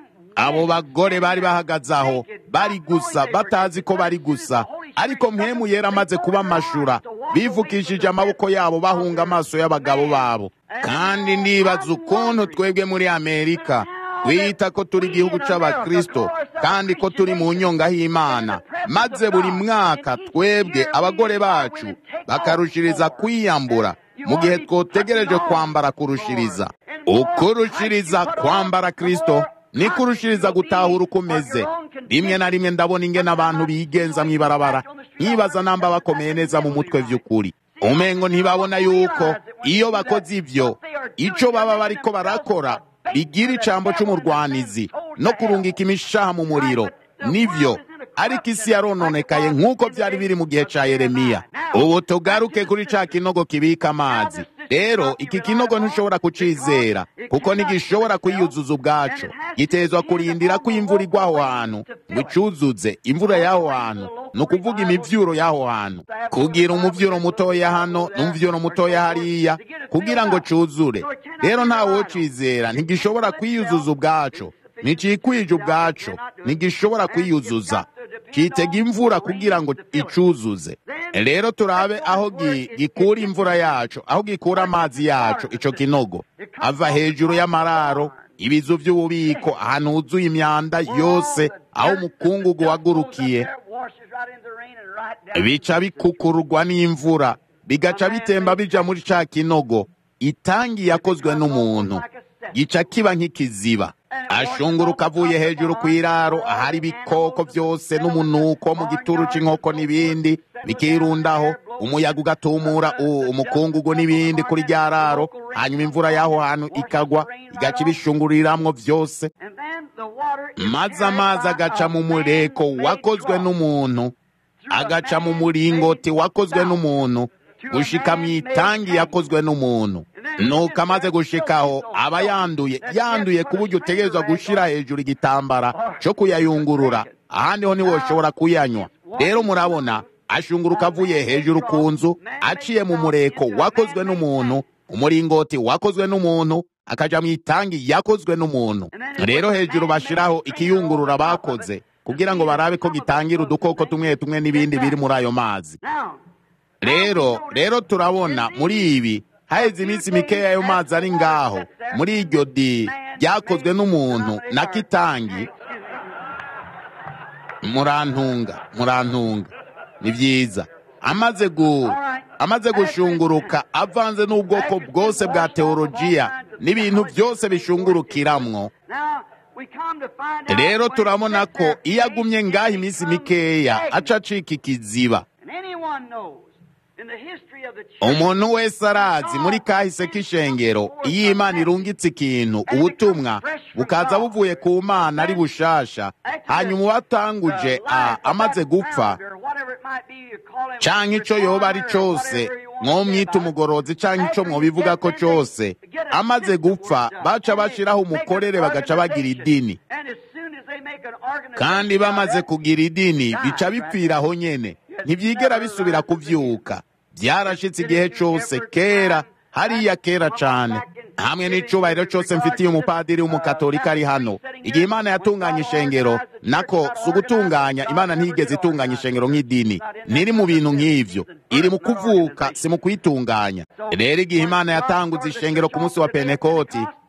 abo bagore bari bahagaze aho bari gusa batazi ko bari gusa ariko mpemu yera amaze kuba amashura bivukishije amaboko yabo bahunga amaso y'abagabo babo kandi ndibaza ukuntu twebwe muri amerika twita ko turi igihugu c'abakristo kandi ko turi mu nyonga y'imana maze buri mwaka twebwe abagore bacu bakarushiriza kwiyambura mu gihe twotegereje kwambara kurushiriza ukurushiriza kwambara kristo ni kurushiriza gutahura uko umeze rimwe na rimwe ndabona ingene abantu bigenza mw'ibarabara nkibaza namba bakomeye neza mu mutwe vy'ukuri umengo ntibabona yuko iyo bakoze ivyo ico baba bariko barakora bigira icambo c'umurwanizi no kurungika imishaha mu muriro nivyo ariko isi yarononekaye nk'uko vyari biri mu gihe ca yeremiya ubu tugaruke kuri ca kinogo kibika amazi rero iki kinogo ntushobora kucizera kuko ntigishobora kwiyuzuza ubwaco gitezwa kurindira ko imvura igwa aho hantu ngo icuzuze imvura y'aho hantu ni ukuvuga imivyuro y'aho hantu kugira umuvyuro mutoya hano n'umuvyuro mutoya hariya kugira ngo cuzure rero ntawocizera ntigishobora kwiyuzuza ubwaco nicikwije ubwaco ntigishobora kwiyuzuza kitega imvura kugira ngo icuzuze rero turabe aho gikura imvura yacu aho gikura amazi yacu ico kinogo ava hejuru y'amararo ibizu vy'ububiko ahantu huzuye imyanda yose aho umukungugu wagurukiye bica bikukururwa n'imvura bigaca bitemba bija muri ca kinogo itangi yakozwe n'umuntu gica kiba nk'ikiziba ashunguruka avuye hejuru ku iraro ahari ibikoko byose n'umunuko mu gituru cy'inkoko n'ibindi bikirundaho umuyaga ugatumura umukungugu n'ibindi kuri rya raro hanyuma imvura y'aho hantu ikagwa igaca ibishunguriramwo byose maze amazi agaca mu mureko wakozwe n'umuntu agaca mu muringoti wakozwe n'umuntu gushika mu itangi yakozwe n'umuntu nuko amaze gushikaho aba yanduye yanduye ku buryo utegerezwa gushira hejuru igitambara cyo kuyayungurura ahandi ho ntiwoshobora kuyanywa rero murabona ashunguruka avuye hejuru ku nzu aciye mu mureko wakozwe n'umuntu umuringoti wakozwe n'umuntu akaja mu itangi yakozwe n'umuntu rero hejuru bashiraho ikiyungurura bakoze kugira ngo barabe ko gitangira udukoko tumwe tumwe n'ibindi biri muri ayo mazi rero rero turabona muri ibi haheze iminsi mikeya ayo mazi ari ngaho muri iryo di ryakozwe n'umuntu na kitangi murantunga murantunga ni byiza amaze gu amaze gushunguruka avanze n'ubwoko bwose bwa teolojiya n'ibintu byose bishungurukiramwo rero turabona ko iyo agumye ngaho iminsi mikeya aca acika ikiziba umuntu wese arazi muri kahise k'ishengero iyo imana irungitse ikintu ubutumwa bukaza buvuye ku mana ari bushasha hanyuma uwatanguje amaze gupfa canke ico yoba ari cose mwomwita umugorozi canke ico mwobivuga ko cose amaze gupfa baca bashiraho umukorere bagaca bagira idini kandi bamaze kugira idini bica bipfira aho nyene ntibyigera bisubira kuvyuka byarashitse igihe cose kera hariya kera cane hamwe n'icubahiro cose mfitiye umupadiri w'umukatolika ari hano igihe imana yatunganya ishengero nako si ugutunganya imana ntiyigeze itunganya ishengero nk'idini ntiri mu bintu nk'ivyo iri mu kuvuka si mu kuyitunganya rero igihe imana yatanguze ishengero ku munsi wa pentekoti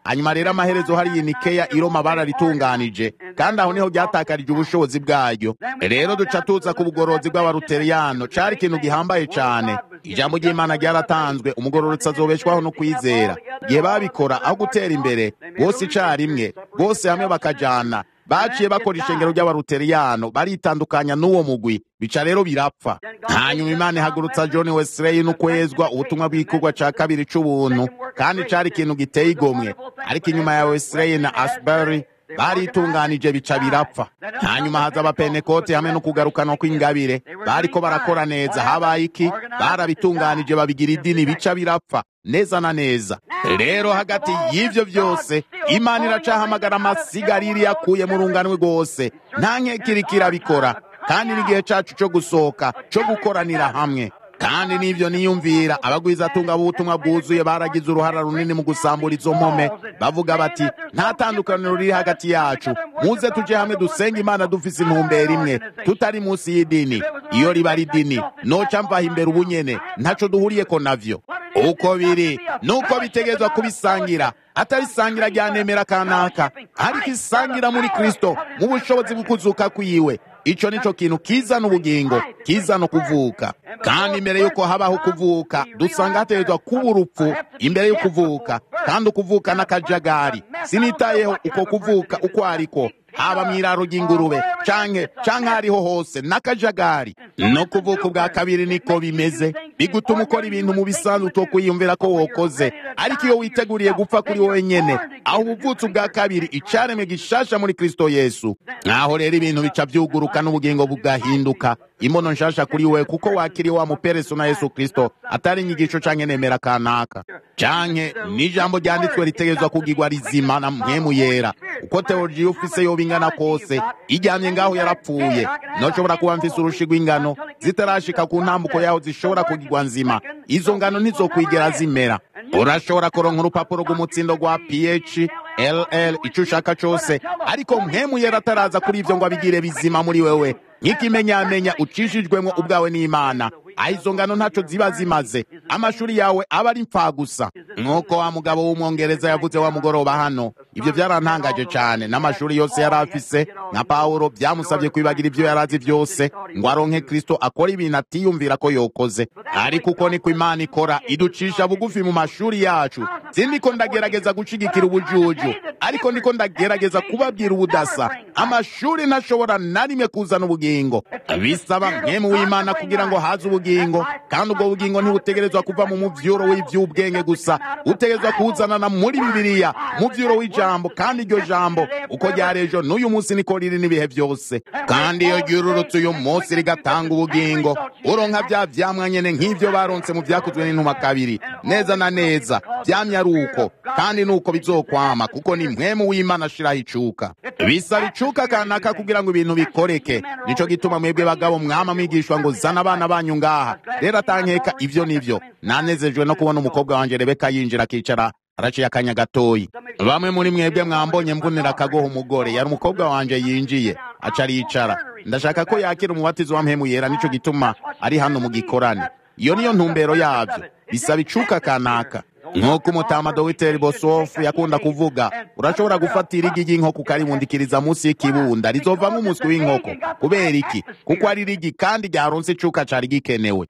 hanyuma rero amaherezo hariya nikeya i roma bararitunganije kandi aho niho ryatakarije ubushobozi bwaryo rero duca tuza ku bugorozi bw'abaruteriyano cari ikintu gihambaye cane ijambo ry'imana ryaratanzwe umugororotsi azobeshwaho no kwizera igihe babikora aho gutera imbere bose icarimwe bose hamwe bakajana baciye bakora ishengero ry'abaruteriyano baritandukanya n'uwo mugwi bica rero birapfa hanyuma imana ihagurutsa john wesley n'ukwezwa ubutumwa bw'igikorwa ca kabiri c'ubuntu kandi cari ikintu giteye igomwe ariko inyuma ya wesley na asbury baritunganije bica birapfa hanyuma haza abapenekote hamwe no kugarukana kw'ingabire bariko barakora neza habaye iki barabitunganije babigira idini bica birapfa neza na neza rero hagati y'ivyo vyose imana iracahamagara amasigariri yakuye mu runganwe rwose nta nkekiriko irabikora kandi n'igihe cacu co gusohoka co gukoranira hamwe kandi n'ivyo niyumvira abagwizatunga b'ubutumwa bwuzuye baragize uruhara runini mu gusambura izo mpome bavuga bati nta tandukaniro riri hagati yacu muze tuje hamwe dusenga imana dufise intumbero imwe tutari munsi y'idini iyo riba ari idini noca mvaha imbere ubunyene ntaco duhuriyeko navyo uko biri nuko bitegerezwa kubisangira atari isangira rya nemera kanaka ariko isangira muri kristo mu bushobozi bw'ukuzuka kwiwe ico nico kintu kizana ubugingo kizana ukuvuka kandi imbere yuko habaho kuvuka dusanga hategerezwa kuba urupfu imbere y'ukuvuka kandi ukuvuka n'akajagari sinitayeho uko kuvuka uko ariko haba mw'iraro ry'ingurube canke canke hariho hose n'akajagari no kuvuka ubwa kabiri niko bimeze bigutuma ukora ibintu mu bisanzwe utokwiyumvira ko wokoze ariko iyo witeguriye gupfa kuri wowe nyene aho ubuvutse ubwa kabiri icaremwe gishasha muri kristo yesu naho rero ibintu bica vyuguruka n'ubugingo bugahinduka imbono nshasha kuri wewe kuko wakiriye wa mupereso na yesu kristo atari inyigisho canke nemera kanaka canke n'ijambo ryanditswe ritegerezwa kugirwa rizima na mpwemu yera uko teologiya ufise yoba ingana kose ijyamye ngaho yarapfuye noshobora kuba mfise urushi rw'ingano zitarashika ku ntambuko yaho zishobora kugirwa nzima izo ngano ntizokwigera zimera urashobora kuronka urupapuro rw'umutsindo rwa ph ll ico ushaka cose ariko mpwemu yera ataraza kuri ivyo ngo abigire bizima muri wewe nk'ikimenyamenya ucishijwemwo ubwawe n'imana aho izo ngano ntaco ziba zimaze amashuri yawe aba ari gusa nk'uko wa mugabo w'umwongereza yavuze wa mugoroba hano ibyo byarantangaje cyane n'amashuri yose yari afise nka pawulo byamusabye kwibagira ibyo yari azi byose ngo aronke kristo akora ibintu atiyumvira ko yokoze ariko uko niko imana ikora iducisha bugufi mu mashuri yacu sindiko ndagerageza gushigikira ubujuju ariko ndiko ndagerageza kubabwira ubudasa amashuri ntashobora na rimwe kuzana ubugingo bisaba mwemu w'imana kugira ngo haze ubugingo kandi ubwo bugingo ntibutegerezwa kuva mu muvyuro w'ivy'ubwenge gusa utegerezwa kuwuzanana muri bibiliya muvyuro w'ijambo kandi iryo jambo uko ryari ejo n'uyu munsi niko riri n'ibihe byose kandi iyo ryururutse uyu munsi rigatanga ubugingo uronka vya vyamwa nyene nk'ivyo baronse mu vyakozwe n'intumwa kabiri neza na neza vyamye ari uko kandi nuko bizokwama kuko ni mpwemu w'imana ashiraho icuka bisaba icuka kanaka kugira ngo ibintu bikoreke nico gituma mwebwe bagabo mwama mwigishwa ngo zana abana banyu ngaha rero atankeka ivyo nivyo nanezejwe no kubona umukobwa wanje rebeka yinjira akicara araciye akanya gatoyi bamwe muri mwebwe mwambonye mbonera akagoha umugore yari umukobwa wanje yinjiye aca aricara ndashaka ko yakira umubatizo wa mpemu yera nico gituma ari hano mu gikorane iyo niyo ntumbero yavyo bisaba icuka kanaka nk'uko umutama dogiteri bosofu yakunda kuvuga urashobora gufatira igi ry'inkoko ukaribundikiriza munsi y'ikibunda rizovamo umuswi w'inkoko kubera iki kuko ari rigi kandi ryaronse icuka cari gikenewe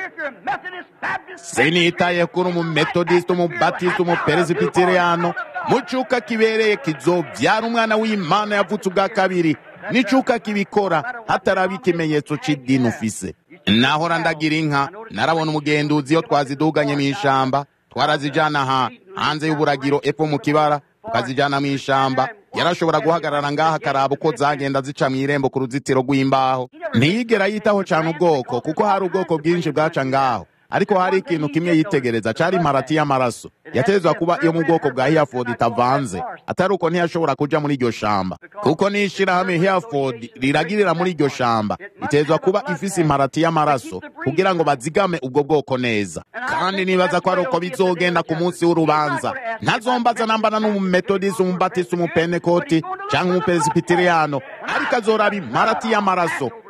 sinitaye kuri umumetodisite umubatisite umuperesibiteriyano mu cuka kibereye kizovyara umwana w'imana yavutse ubwa kabiri n'icuka kibikora hataraba ikimenyetso c'idini ufise nahora ndagira inka narabona umugenduzi iyo twaziduganye mw'ishamba twarazijana ha hanze y'uburagiro epfo mu kibara tukazijana mw'ishamba yarashobora guhagarara ngaha akaraba uko zagenda zica mw'irembo ku ruzitiro rw'imbaho ntiyigera yitaho cane ubwoko kuko hari ubwoko bwinshi bwaca ngaho ariko hari ikintu kimwe yitegereza cari imparati y'amaraso yategerezwa kuba iyo mu bwoko bwa Hereford itavanze atari uko ntiyashobora kuja muri iryo shamba kuko n'ishirahamwe Hereford riragirira muri iryo shamba itegerezwa kuba ifise imparati y'amaraso kugira ngo bazigame ubwo bwoko neza kandi nibaza ko ari uko bizogenda ku munsi w'urubanza ntazombaza nambana n'umumetodisi umubatisi umupenekoti canke umupresibiteriyano ariko azoraba imparati y'amaraso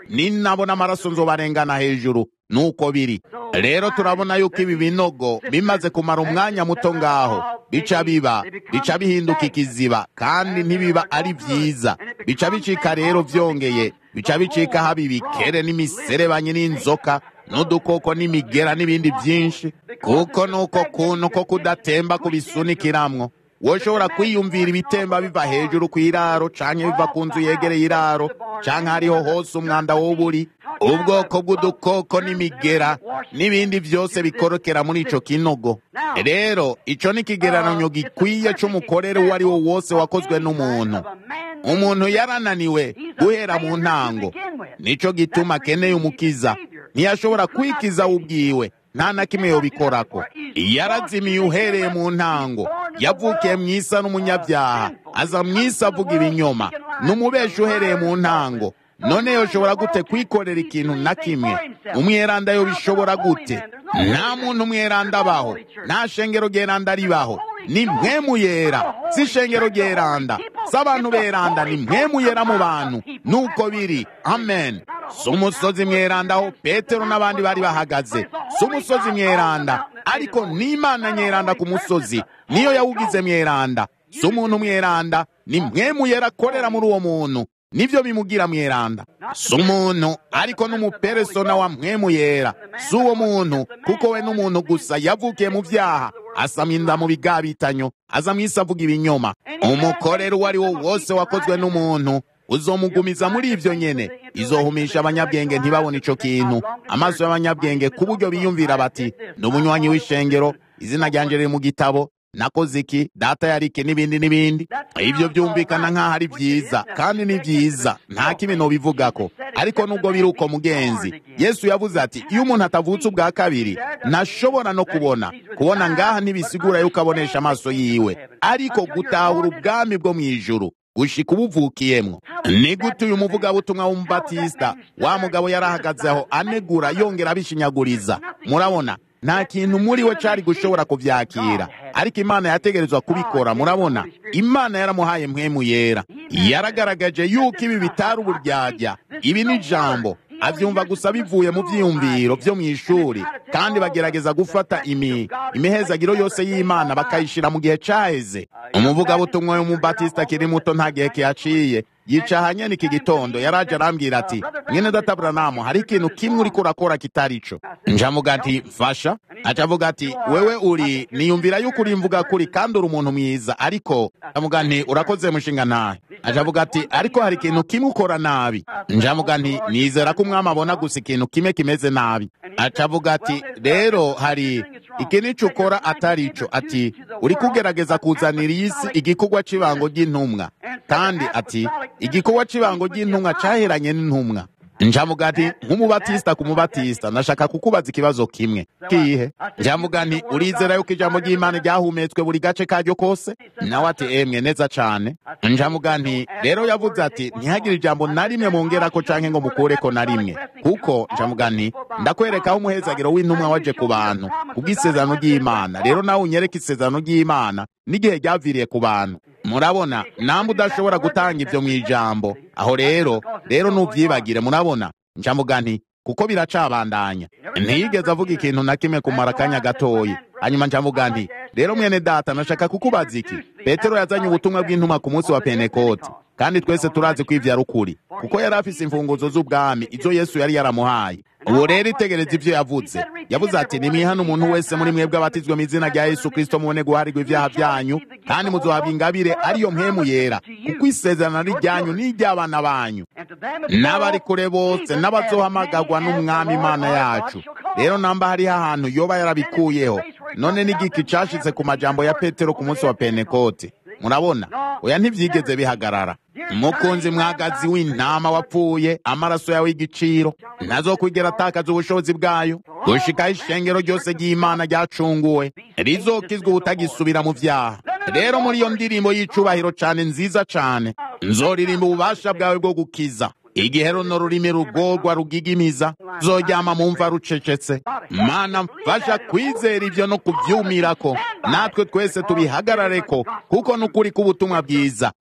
ninabona amaraso nzobarengana hejuru nuko biri rero turabona yuko ibi binogo bimaze kumara umwanya muto ngaho bica biba bica bihinduka ikiziba kandi ntibiba ari byiza bica bicika rero byongeye bica bicika haba ibikere n'imiserebanye n'inzoka n'udukoko n'imigera n'ibindi byinshi kuko nuko kuntu ko kudatemba kubisunikiramwo woshobora kwiyumvira ibitemba biva hejuru ku iraro canke biva ku nzu yegereye iraro canke hariho hose umwanda w'uburi ubwoko bw'udukoko n'imigera n'ibindi byose bikorokera muri ico kinogo rero ico ni ikigereranyo gikwiye c'umukorere uwo ari wo wose wakozwe n'umuntu umuntu yarananiwe guhera mu ntango nico gituma akeneye umukiza ntiyashobora kwikiza ubwiwe nta na kimwe yobikorako yarazimiye uhereye mu ntango yavukiye mu isa n'umunyabyaha aza mu isi avuga ibinyoma n'umubeshi uhereye mu ntango none yoshobora gute kwikorera ikintu na kimwe umweranda yo bishobora gute nta muntu umweranda abaho nta shengero ryeranda ribaho ni mpwemu yera si shengero ryeranda si abantu beranda ni mpwemu yera mu bantu nuko biri amen si umusozi mweranda aho petero n'abandi bari bahagaze si umusozi mweranda ariko n'imana nyeranda ku musozi niyo yawugize mweranda si umuntu mweranda ni mpwemu yera akorera muri uwo muntu nivyo bimugira mweranda si umuntu ariko n'umuperesona wa mpwemu yera si uwo muntu kuko we n'umuntu gusa yavukiye mu vyaha asamya inda mu bigabitanyo aza mw'isi avuga ibinyoma umukorero uwo ari wo wose wakozwe n'umuntu uzomugumiza muri ivyo nyene izohumisha abanyabwenge ntibabone ico kintu amaso y'abanyabwenge ku buryo biyumvira bati ni umunywanyi w'ishengero izina ryanje riri mu gitabo nakoze iki data yarike n'ibindi n'ibindi ibyo byumvikana nk'aho ari byiza kandi ni byiza nta kibi nobivugako ariko nubwo biri uko mugenzi yesu yavuze ati iyo umuntu atavutse ubwa kabiri ntashobora no kubona kubona ngaha ntibisigura yuko abonesha amaso yiwe ariko gutahura ubwami bwo mu ijuru gushika ubuvukiyemwo ni gute uyu muvugabutumwa w'umubatisita wa mugabo yarahagazeho anegura yongera abishinyaguriza murabona nta kintu muri we cari gushobora kuvyakira ariko imana yategerezwa kubikora murabona imana yaramuhaye mpwemu yera yaragaragaje yuko ibi bitari uburyarya ibi ni ijambo avyumva gusa bivuye mu vyiyumviro vyo mw'ishuri kandi bagerageza gufata imi imihezagiro yose y'imana bakayishira mu gihe caheze umuvugabutumwa w'umubatisita akiri muto nta gihe kihaciye yicaha nyene iki gitondo yaraje arambwira ati mwene data buranamu hari ikintu kimwe uriko urakora kitari co njamuga ati mfasha aca avuga ati wewe uri niyumvira yuko uri mvuga kuri kandi uri umuntu mwiza ariko njamuga nti urakoze mushinga ntahe aca avuga ati ariko hari ikintu kimwe ukora nabi njamuga nti nizera ko umwami abona gusa ikintu kimwe kimeze nabi aca avuga ati rero hari iki nico ukora atari ico ati uri kugerageza kuzanira iyi si igikorwa c'ibango ry'intumwa kandi ati igikorwa c'ibango ry'intumwa caheranye n'intumwa njamuga ati nk'umubatisita ku mubatisita nashaka kukubaza ikibazo kimwe kihe njamuga nti urizera yuko ijambo ry'imana ryahumetswe buri gace karyo kose nawe ati emwe neza cane njamuga nti rero yavuze ati ntihagire ijambo na rimwe mongerako canke ngo mukureko na rimwe kuko njamuga nti ndakwerekaho umuhezagiro w'intumwa waje ku bantu kubw'isezerano ry'imana rero nawe unyereke isezerano ry'imana n'igihe ryaviriye ku bantu murabona namwe udashobora gutanga ivyo mw'ijambo aho rero rero nuvyibagire murabona njamuga nti kuko biracabandanya ntiyigeze avuga ikintu na kimwe kumara akanya gatoyi hanyuma njamuga nti rero mwene data nashaka kukubaza iki petero yazanye ubutumwa bw'intumwa ku munsi wa pentekoti kandi twese turazi ko ivyo ari ukuri kuko yari afise imfunguzo z'ubwami izo yesu yari yaramuhaye uwo rero itegereza ivyo yavuze yavuze ati nimwihane umuntu wese muri mwebwe abatizwe mu izina rya yesu kristo mubone guharirwa ivyaha vyanyu kandi muzohabwa ingabire ariyo mpemu yera kuko isezerano ari ryanyu n'iry'abana banyu n'abari kure bose n'abazohamagarwa n'umwami imana yacu rero namba hariho ahantu yoba yarabikuyeho none n'igiki cashitse ku majambo ya petero ku munsi wa pentekote murabona oya ntivyigeze bihagarara mukunzi mwagazi w'intama wapfuye amaraso yawe y'igiciro ntazokwigera atakaza ubushobozi bwayo gushikaho ishengero ryose ry'imana ryacunguwe rizokizwa ubutagisubira mu vyaha rero muri iyo ndirimbo y'icubahiro cane nziza cane nzoririmba ububasha bwawe bwo gukiza igihe runo rurimi rugorwa rugigimiza zoryama mu mva rucecetse mana mfasha kwizera ivyo no kuvyumirako natwe twese tubihagarareko kuko nukuri k'ubutumwa bwiza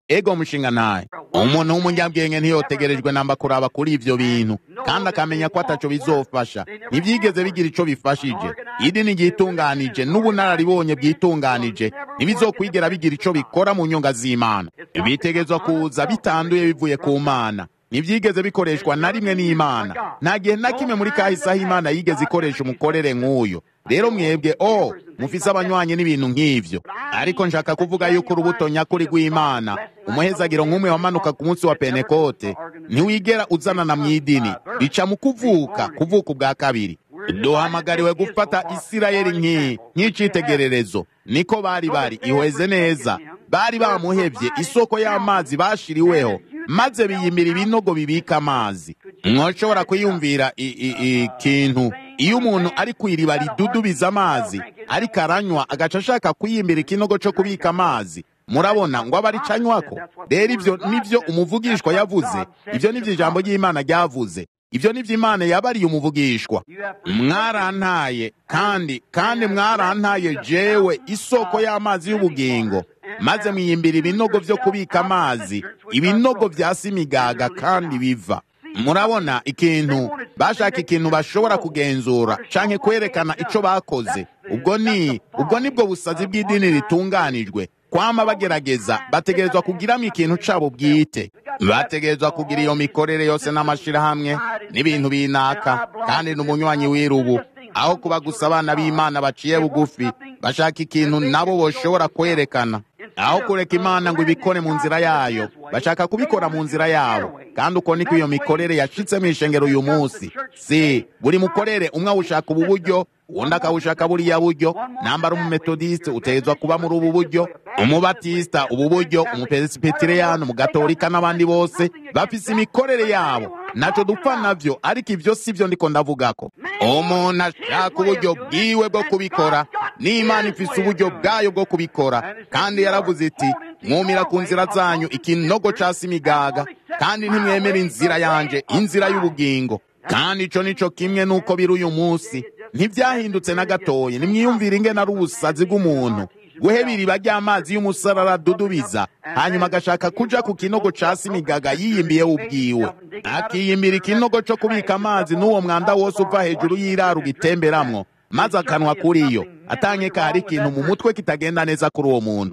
ego mushinga naye umuntu w'umunyabwenge ntiyotegerejwe namba kuraba kuri ivyo bintu kandi akamenya ko ataco bizofasha ntivyigeze bigira ico bifashije idini ryitunganije n'ubunararibonye bwitunganije ntibizokwigera bigira ico bikora mu nyunga z'imana bitegezwa kuza bitanduye bivuye ku mana ntibyigeze bikoreshwa na rimwe n'imana nta gihe na kimwe muri kahise aho imana yigeze ikoresha umukorere nk'uyu rero mwebwe o mufise abanywanyi n'ibintu nk'ivyo ariko nshaka kuvuga yuko urubuto nyakuri rw'imana umuhezagiro nk'umwe wamanuka ku munsi wa pentekote ntiwigera uzanana mu idini bica mu kuvuka kuvuka ubwa kabiri duhamagariwe gufata isirayeli nk'iyi nk'icitegererezo niko bari bari ihweze neza bari bamuhevye isoko y'amazi bashiriweho maze biyimira ibinogo bibika amazi mwoshobora kwiyumvira ikintu iyo umuntu ari ku iriba ridudubiza amazi ariko aranywa agaca ashaka kwiyimbira ikinogo co kubika amazi murabona ngo aba aricanywako rero ivyo nivyo umuvugishwa yavuze ivyo nivyo ijambo ry'imana ryavuze ivyo nivyo imana yabariye umuvugishwa mwarantaye kandi kandi mwarantaye jewe isoko y'amazi y'ubugingo maze mwiyimbira ibinogo vyo kubika amazi ibinogo vyasa imigaga kandi biva murabona ikintu bashaka ikintu bashobora kugenzura canke kwerekana ico bakoze ubwo ni ubwo nibwo busazi bw'idini ritunganijwe kwama bagerageza bategerezwa kugiramo ikintu cabo bwite bategerezwa kugira iyo mikorere yose n'amashirahamwe n'ibintu binaka kandi n'umunywanyi w'irubu aho kuba gusa abana b'imana baciye bugufi bashaka ikintu nabo boshobora kwerekana aho kureka imana ngo ibikore mu nzira yayo bashaka kubikora mu nzira yabo kandi uko niko iyo mikorere yashitse mu ishengero uyu munsi si buri mukorere umwe awushaka ubu buryo uwundi akawushaka buriya buryo nambara umumetodiste utegerezwa kuba muri ubu buryo umubatisita ubu buryo umuperesipiteriyani umugatolika n'abandi bose bafise imikorere yabo naco dupfa navyo ariko ivyo sivyo ndiko ndavugako umuntu ashaka uburyo bwiwe bwo kubikora n'imana ifise uburyo bwayo bwo kubikora kandi yaravuze iti mwumira ku nzira zanyu ikinogo casi imigaga kandi ntimwemera inzira yanje inzira y'ubugingo kandi ico nico kimwe nuko biri uyu munsi ntivyahindutse na gatoya nimwiyumvire ingene ari ubusazi bw'umuntu guheba iriba ry'amazi y'umusarara dudubiza hanyuma agashaka kuja ku kinogo casi imigaga yiyimbiye ubwiwe akiyimbira ikinogo co kubika amazi n'uwo mwanda wose uva hejuru y'iraro ugitemberamwo maze akanwa kuriyo atankeka hari ikintu mu mutwe kitagenda neza kuri uwo muntu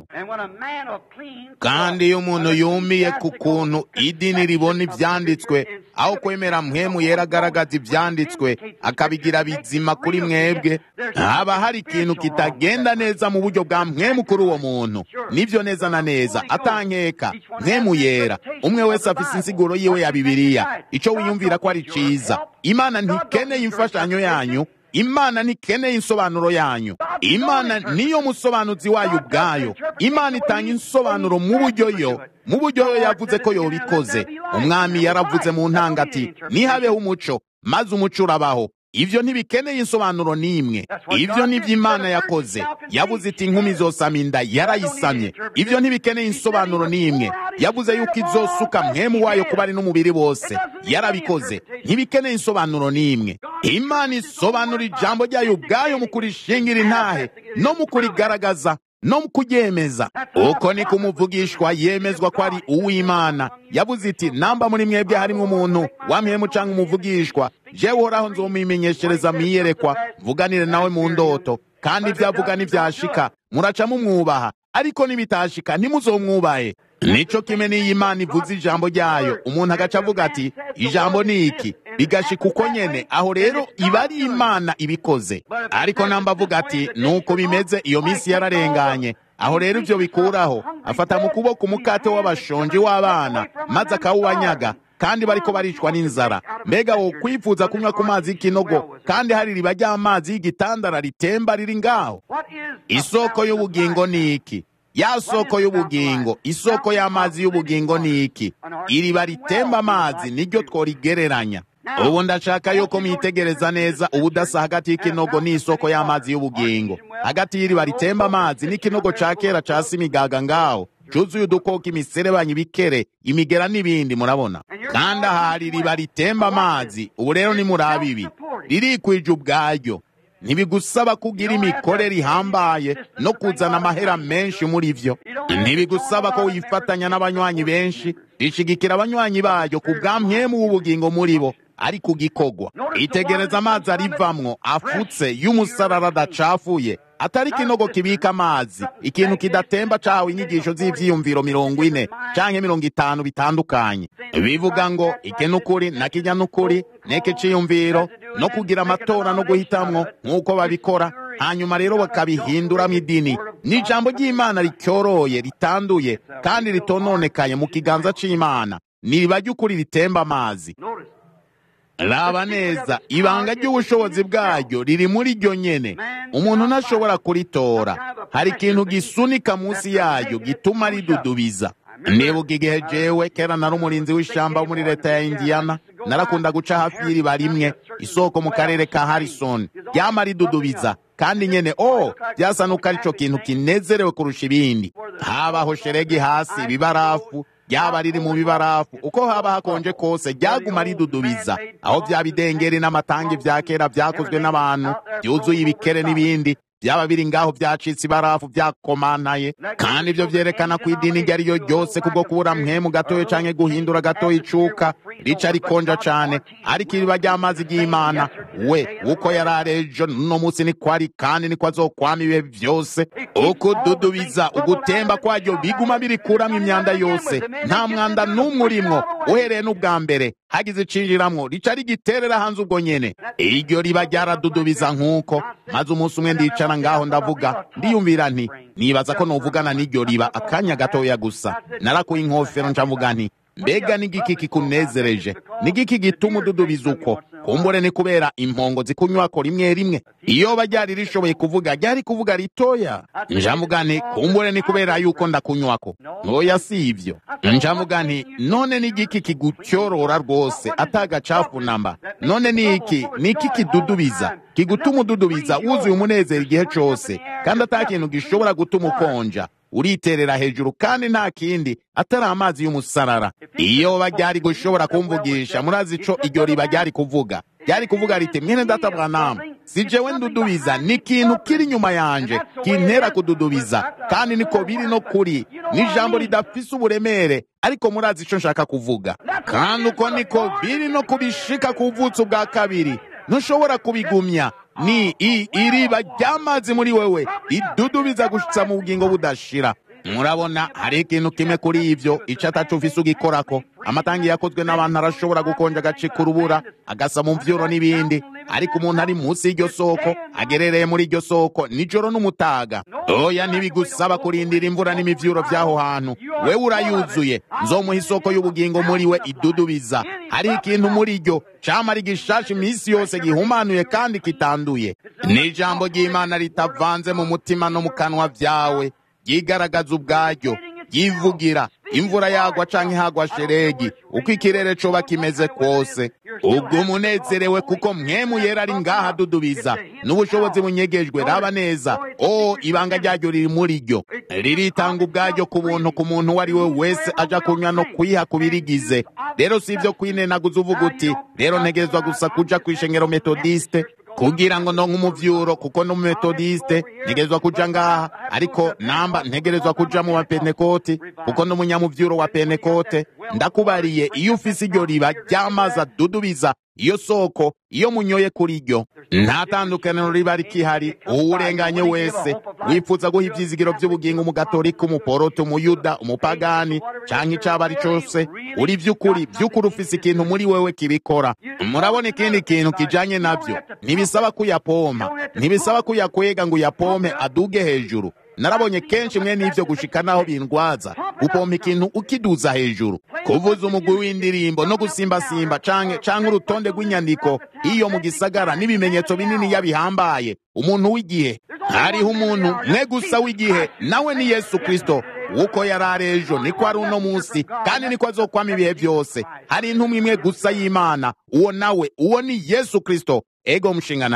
kandi iyo umuntu yumiye ku kuntu idini ribona ivyanditswe aho kwemera mpwemu yera agaragaza ivyanditswe akabigira bizima kuri mwebwe haba hari ikintu kitagenda neza mu buryo bwa mpwemu kuri uwo muntu nivyo neza na neza atankeka mpwemu yera umwe wese afise insiguro yiwe ya bibiliya ico wiyumvira ko ari ciza imana ntikeneye imfashanyo yanyu imana ntikeneye insobanuro yanyu imana niyo musobanuzi wayo ubwayo imana itanga insobanuro mu buryo yo mu buryo yo yavuze ko yobikoze umwami yaravuze mu ntanga ati nihabeho umuco maze umuco urabaho ivyo ntibikeneye insobanuro n'imwe ivyo nivyo imana yakoze yavuze iti inkumi izosama inda yarayisamye ivyo ntibikeneye insobanuro n'imwe yavuze yuko izosuka mwemu wayo kuba ari n'umubiri wose yarabikoze ntibikeneye insobanuro n'imwe imana isobanura ijambo ryayo ubwayo mu kurishingira intahe no mu kurigaragaza no mu kuryemeza uko niko umuvugishwa yemezwa ko ari uw'imana yavuze iti namba muri mwebwe harimo umuntu wamhemu canke umuvugishwa jewe uhoraho nzomubimenyeshereza mwiyerekwa mvuganire nawe mu ndoto kandi ivyo avuga nivyashika muraca mumwubaha ariko nibitashika ntimuzomwubahe nico kimwe n'iyo imana ivuze ijambo ryayo umuntu agaca avuga ati ijambo ni iki bigashika uko nyene aho rero iba ari imana ibikoze ariko namba avuga ati nuko bimeze iyo minsi yararenganye aho rero ivyo bikuraho afata mu kuboko umukate w'abashonji w'abana maze akawubanyaga kandi bariko baricwa n'inzara mbega wo kwifuza kunywa ku mazi y'ikinogo kandi hari iriba ry'amazi y'igitandara ritemba riri ngaho isoko y'ubugingo ni iki ya soko y'ubugingo isoko y'amazi y'ubugingo ni iki iriba ritemba amazi niryo tworigereranya ubu ndashaka yuko mwitegereza neza ubudasa hagati y'ikinogo n'isoko y'amazi y'ubugingo hagati y'iriba ritemba amazi n'ikinogo ca kera casi imigaga ngaho cuzuye udukoko imiserebanyi ibikere imigera n'ibindi murabona kandi ahari iriba ritemba amazi ubu rero nimuraba ibi ririkwije ubwaryo ntibigusaba kugira imikorere ihambaye no kuzana amahera menshi muri vyo ntibigusaba ko wifatanya n'abanywanyi benshi rishigikira abanywanyi bayo ku bwa mpwemu w'ubugingo muri bo ari ku gikorwa itegereza amazi arivamwo afutse y'umusarara adacafuye atari ikinogo kibika amazi ikintu kidatemba cahawe inyigisho z'ivyiyumviro mirongo ine canke mirongo itanu bitandukanye bivuga ngo iki n'ukuri na kijya n'ukuri neke ciyumviro no kugira amatora no guhitamwo nk'uko babikora hanyuma rero bakabihinduramo idini ni ijambo ry'imana ricyoroye ritanduye kandi ritononekaye mu kiganza c'imana niba ry'ukuri ritemba amazi raba neza ibanga ry'ubushobozi bwaryo riri muri ryo nyene umuntu ntashobora kuritora hari ikintu gisunika munsi yaryo gituma ridudubiza nibuka igihe jewe kera nari umurinzi w'ishamba wo muri leta ya indiyana narakunda guca hafi y'iriba rimwe isoko mu karere ka harrison ryama ridudubiza kandi nyene o byasa nuko ari co kintu kinezerewe kurusha ibindi habaho sheregi hasi ibibarafu ryaba riri mu bibarafu uko haba hakonje kose ryaguma ridudubiza aho bya bidengeri n'amatangi vya kera vyakozwe n'abantu byuzuye ibikere n'ibindi byaba biri ngaho byacitse ibarafu byakomanaye kandi ibyo vyerekana ko idini iryo ari ryo ryose kubwo kubura mpwemu gatoya canke guhindura gatoya icuka rica rikonja cane ariko iriba ry'amazi ry'imana we uko yari arejo no munsi niko ari kandi niko azokwama ibihe vyose ukududubiza ugutemba kwaryo biguma birikuramwo imyanda yose nta mwanda n'umwe urimwo uhereye n'ubwa mbere hagize icinjiramwo rica rigiterera hanze ubwo nyene iryo riba ryaradudubiza nk'uko maze umunsi umwe ndicara ngaho ndavuga ndiyumvira nti nibaza ko novugana n'iryo riba akanya gatoya gusa narakuye inkofero ncavuga nti mbega n'igiki kikunezereje n'igiki gituma ududubiza uko kumbure ni kubera impongo zikunywako rimwe rimwe iyo ryari rishoboye kuvuga ryari kuvuga ritoya njavuga nti kumbure ni kubera yuko ndakunywako ntoya si ivyo njavuga nti none n'igiki kigucyorora rwose atagacafu namba none niki niki kidudubiza kigutuma ududubiza wuzuye umunezero igihe cose kandi ata kintu gishobora gutuma ukonja uriterera hejuru kandi nta kindi atari amazi y'umusarara iyo ryari gushobora kumvugisha murazi ico iryo riba ryari kuvuga ryari kuvuga riti mwene data bwanamu si jewe ndudubiza ni ikintu kiri inyuma yanje kintera kududubiza kandi niko biri no kuri ni ijambo ridafise uburemere ariko murazi ico nshaka kuvuga kandi uko niko biri no kubishika ku buvutsi bwa kabiri ntushobora kubigumya ni i iriba ry'amazi muri wewe ridudubiza gushitsa mu bugingo budashira murabona hari ikintu kimwe kuri ivyo ico ataco ufise ugikorako amatangi yakozwe n'abantu arashobora gukonja agacika urubura agasa mu mvyuro n'ibindi ariko umuntu ari munsi y'iryo soko agerereye muri iryo soko nijoro n'umutaga oya ntibigusaba kurindira imvura n'imivyuro vy'aho hantu wewe urayuzuye nzomuha isoko y'ubugingo muri we idudubiza hari ikintu muri ryo camara igishasha iminsi yose gihumanuye kandi kitanduye ni ijambo ry'imana ritavanze mu mutima no mu kanwa vyawe ryigaragaza ubwaryo yivugira imvura yagwa canke hagwa sheregi uko ikirere coba kimeze kwose ubwo umunezerewe kuko mwemu yera ari ngaha adudubiza n'ubushobozi bunyegejwe raba neza o ibanga ryaryo riri muri ryo riritanga ubwaryo ku buntu ku muntu uwo ari we wese aja kunywa no kwiha kubirigize rero si ivyo kwinenaguza uvuga uti rero ntegerezwa gusa kuja kw'ishengero metodiste kugira ngo ndonke umuvyuro kuko n'umumetodiste ntegerezwa kuja ngaha ariko namba ntegerezwa kuja mu bapentekoti kuko n'umunyamuvyuro wa pentekote ndakubariye iyo ufise iryo riba ry'amazi adudubiza iyo soko iyo munyoye kuri ryo nta tandukaniro riba rikihari uwurenganye wese wifuza guha ivyizigiro vy'ubugingo umugatolika umuporoto umuyuda umupagani canke icaba ari cose uri vy'ukuri vy'ukuri ufise ikintu muri wewe kibikora murabona ikindi kintu kijanye navyo ntibisaba kuyapompa ntibisaba kuyakwega ngo uyapompe aduge hejuru narabonye kenshi mwe n'ivyo gushika naho bindwaza gupompa ikintu ukiduza hejuru kuvuza umugwi w'indirimbo no gusimbasimba canke canke urutonde rw'inyandiko iyo mu gisagara n'ibimenyetso binini yabihambaye umuntu w'igihe hariho umuntu mwe gusa w'igihe nawe ni yesu kristo uko yari ari ejo niko ari uno munsi kandi niko azokwama ibihe byose hari intumwa imwe gusa y'imana uwo nawe uwo ni yesu kristo ego mushinga naye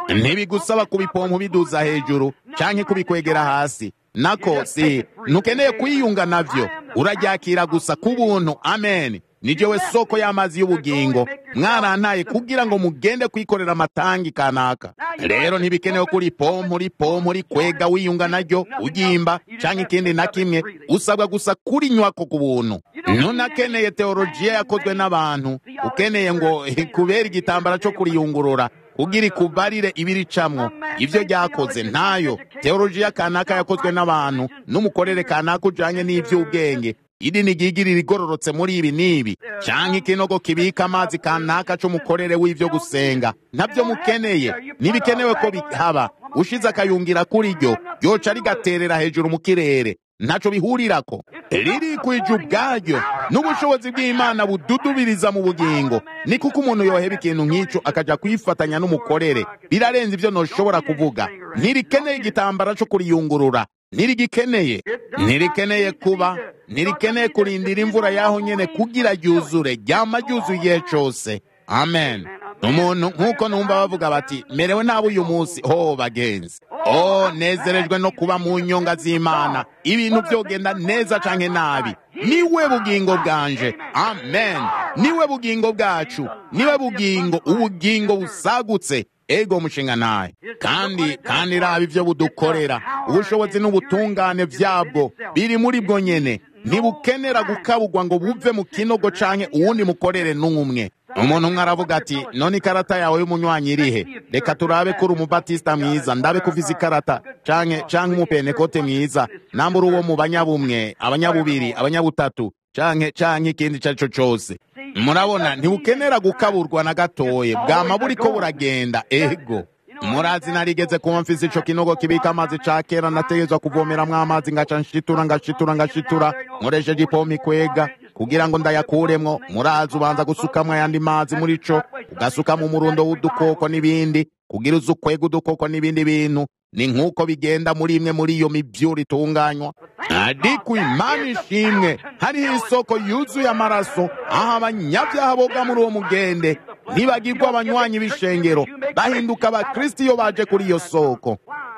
ntibigusaba kubipompa ubiduza hejuru canke kubikwegera hasi nako si ntukeneye kwiyunga navyo uraryakira gusa ku buntu amen ni jewe soko y'amazi y'ubugingo mwarantaye kugira ngo mugende kwikorera amatangi kanaka rero ntibikenewe kuri pompo uri pompo uri kwega wiyunga naryo ugimba canke ikindi na kimwe usabwa gusa kurinywako ku buntu ntunakeneye teolojiya yakozwe n'abantu ukeneye ngo kubera igitambara co kuriyungurura kugira ikubarire ibiricamwo ivyo ryakoze ntayo teolojiya kanaka yakozwe n'abantu n'umukorere kanaka ujanye n'ivy'ubwenge idini ryigirira igororotse muri ibi n'ibi canke ikinogo kibika amazi kanaka c'umukorere w'ivyo gusenga ntabyo mukeneye ntibikenewe ko bihaba ushize akayungira kuri ryo ryoca rigaterera hejuru mu kirere ntaco bihurirako ririkwije ubwaryo n'ubushobozi bw'imana bududubiriza mu bugingo ni kuko umuntu yoheba ikintu nk'ico akaja kwifatanya n'umukorere birarenze ivyo noshobora kuvuga ntirikeneye igitambara co kuriyungurura ntirigikeneye ntirikeneye kuba ntirikeneye kurindira imvura yaho nyene kugira ryuzure ryama ryuzuye igihe cose amen umuntu nk'uko numva bavuga bati merewe nabi uyu munsi ho bagenzi o nezerejwe no kuba mu nyonga z'imana ibintu byogenda neza canke nabi niwe bugingo bwanje amen niwe bugingo bwacu niwe bugingo ubugingo busagutse ego mushinga naye kandi kandi raba ivyo budukorera ubushobozi n'ubutungane vyabwo biri muri bwo nyene ntibukenera gukabugwa ngo buve mu kinogo canke uwundi mukorere n'umwe umuntu umwe aravuga ati none ikarata yawe y'umunywanyi irihe reka turabe ko uri umubatisita mwiza ndabe ko ufise ikarata canke canke umupenekote mwiza namba uri uwo mu banyabumwe abanyabubiri abanyabutatu canke canke ikindi ico ari cyo cose murabona ntibukenera gukaburwa na gatoye bwama buriko buragenda ego murazi narigeze kuba mfise ico kinogo kibika amazi ca kera nategezwa kuvomeramwo amazi ngaca nshitura ngashitura ngashitura nkoresheje ipompa ikwega kugira ngo ndayakuremwo murazi ubanza gusukamwo ayandi mazi muri co ugasukamo umurundo w'udukoko n'ibindi kugira uzi ukwega udukoko n'ibindi bintu ni nk'uko bigenda muri imwe muri iyo mivyuro itunganywa ariko imana ishimwe hariho isoko yuzuye amaraso aho abanyabyaha boga muri uwo mugende ntibagirwa abanywanyi b'ishengero bahinduka abakristo iyo baje kuri iyo soko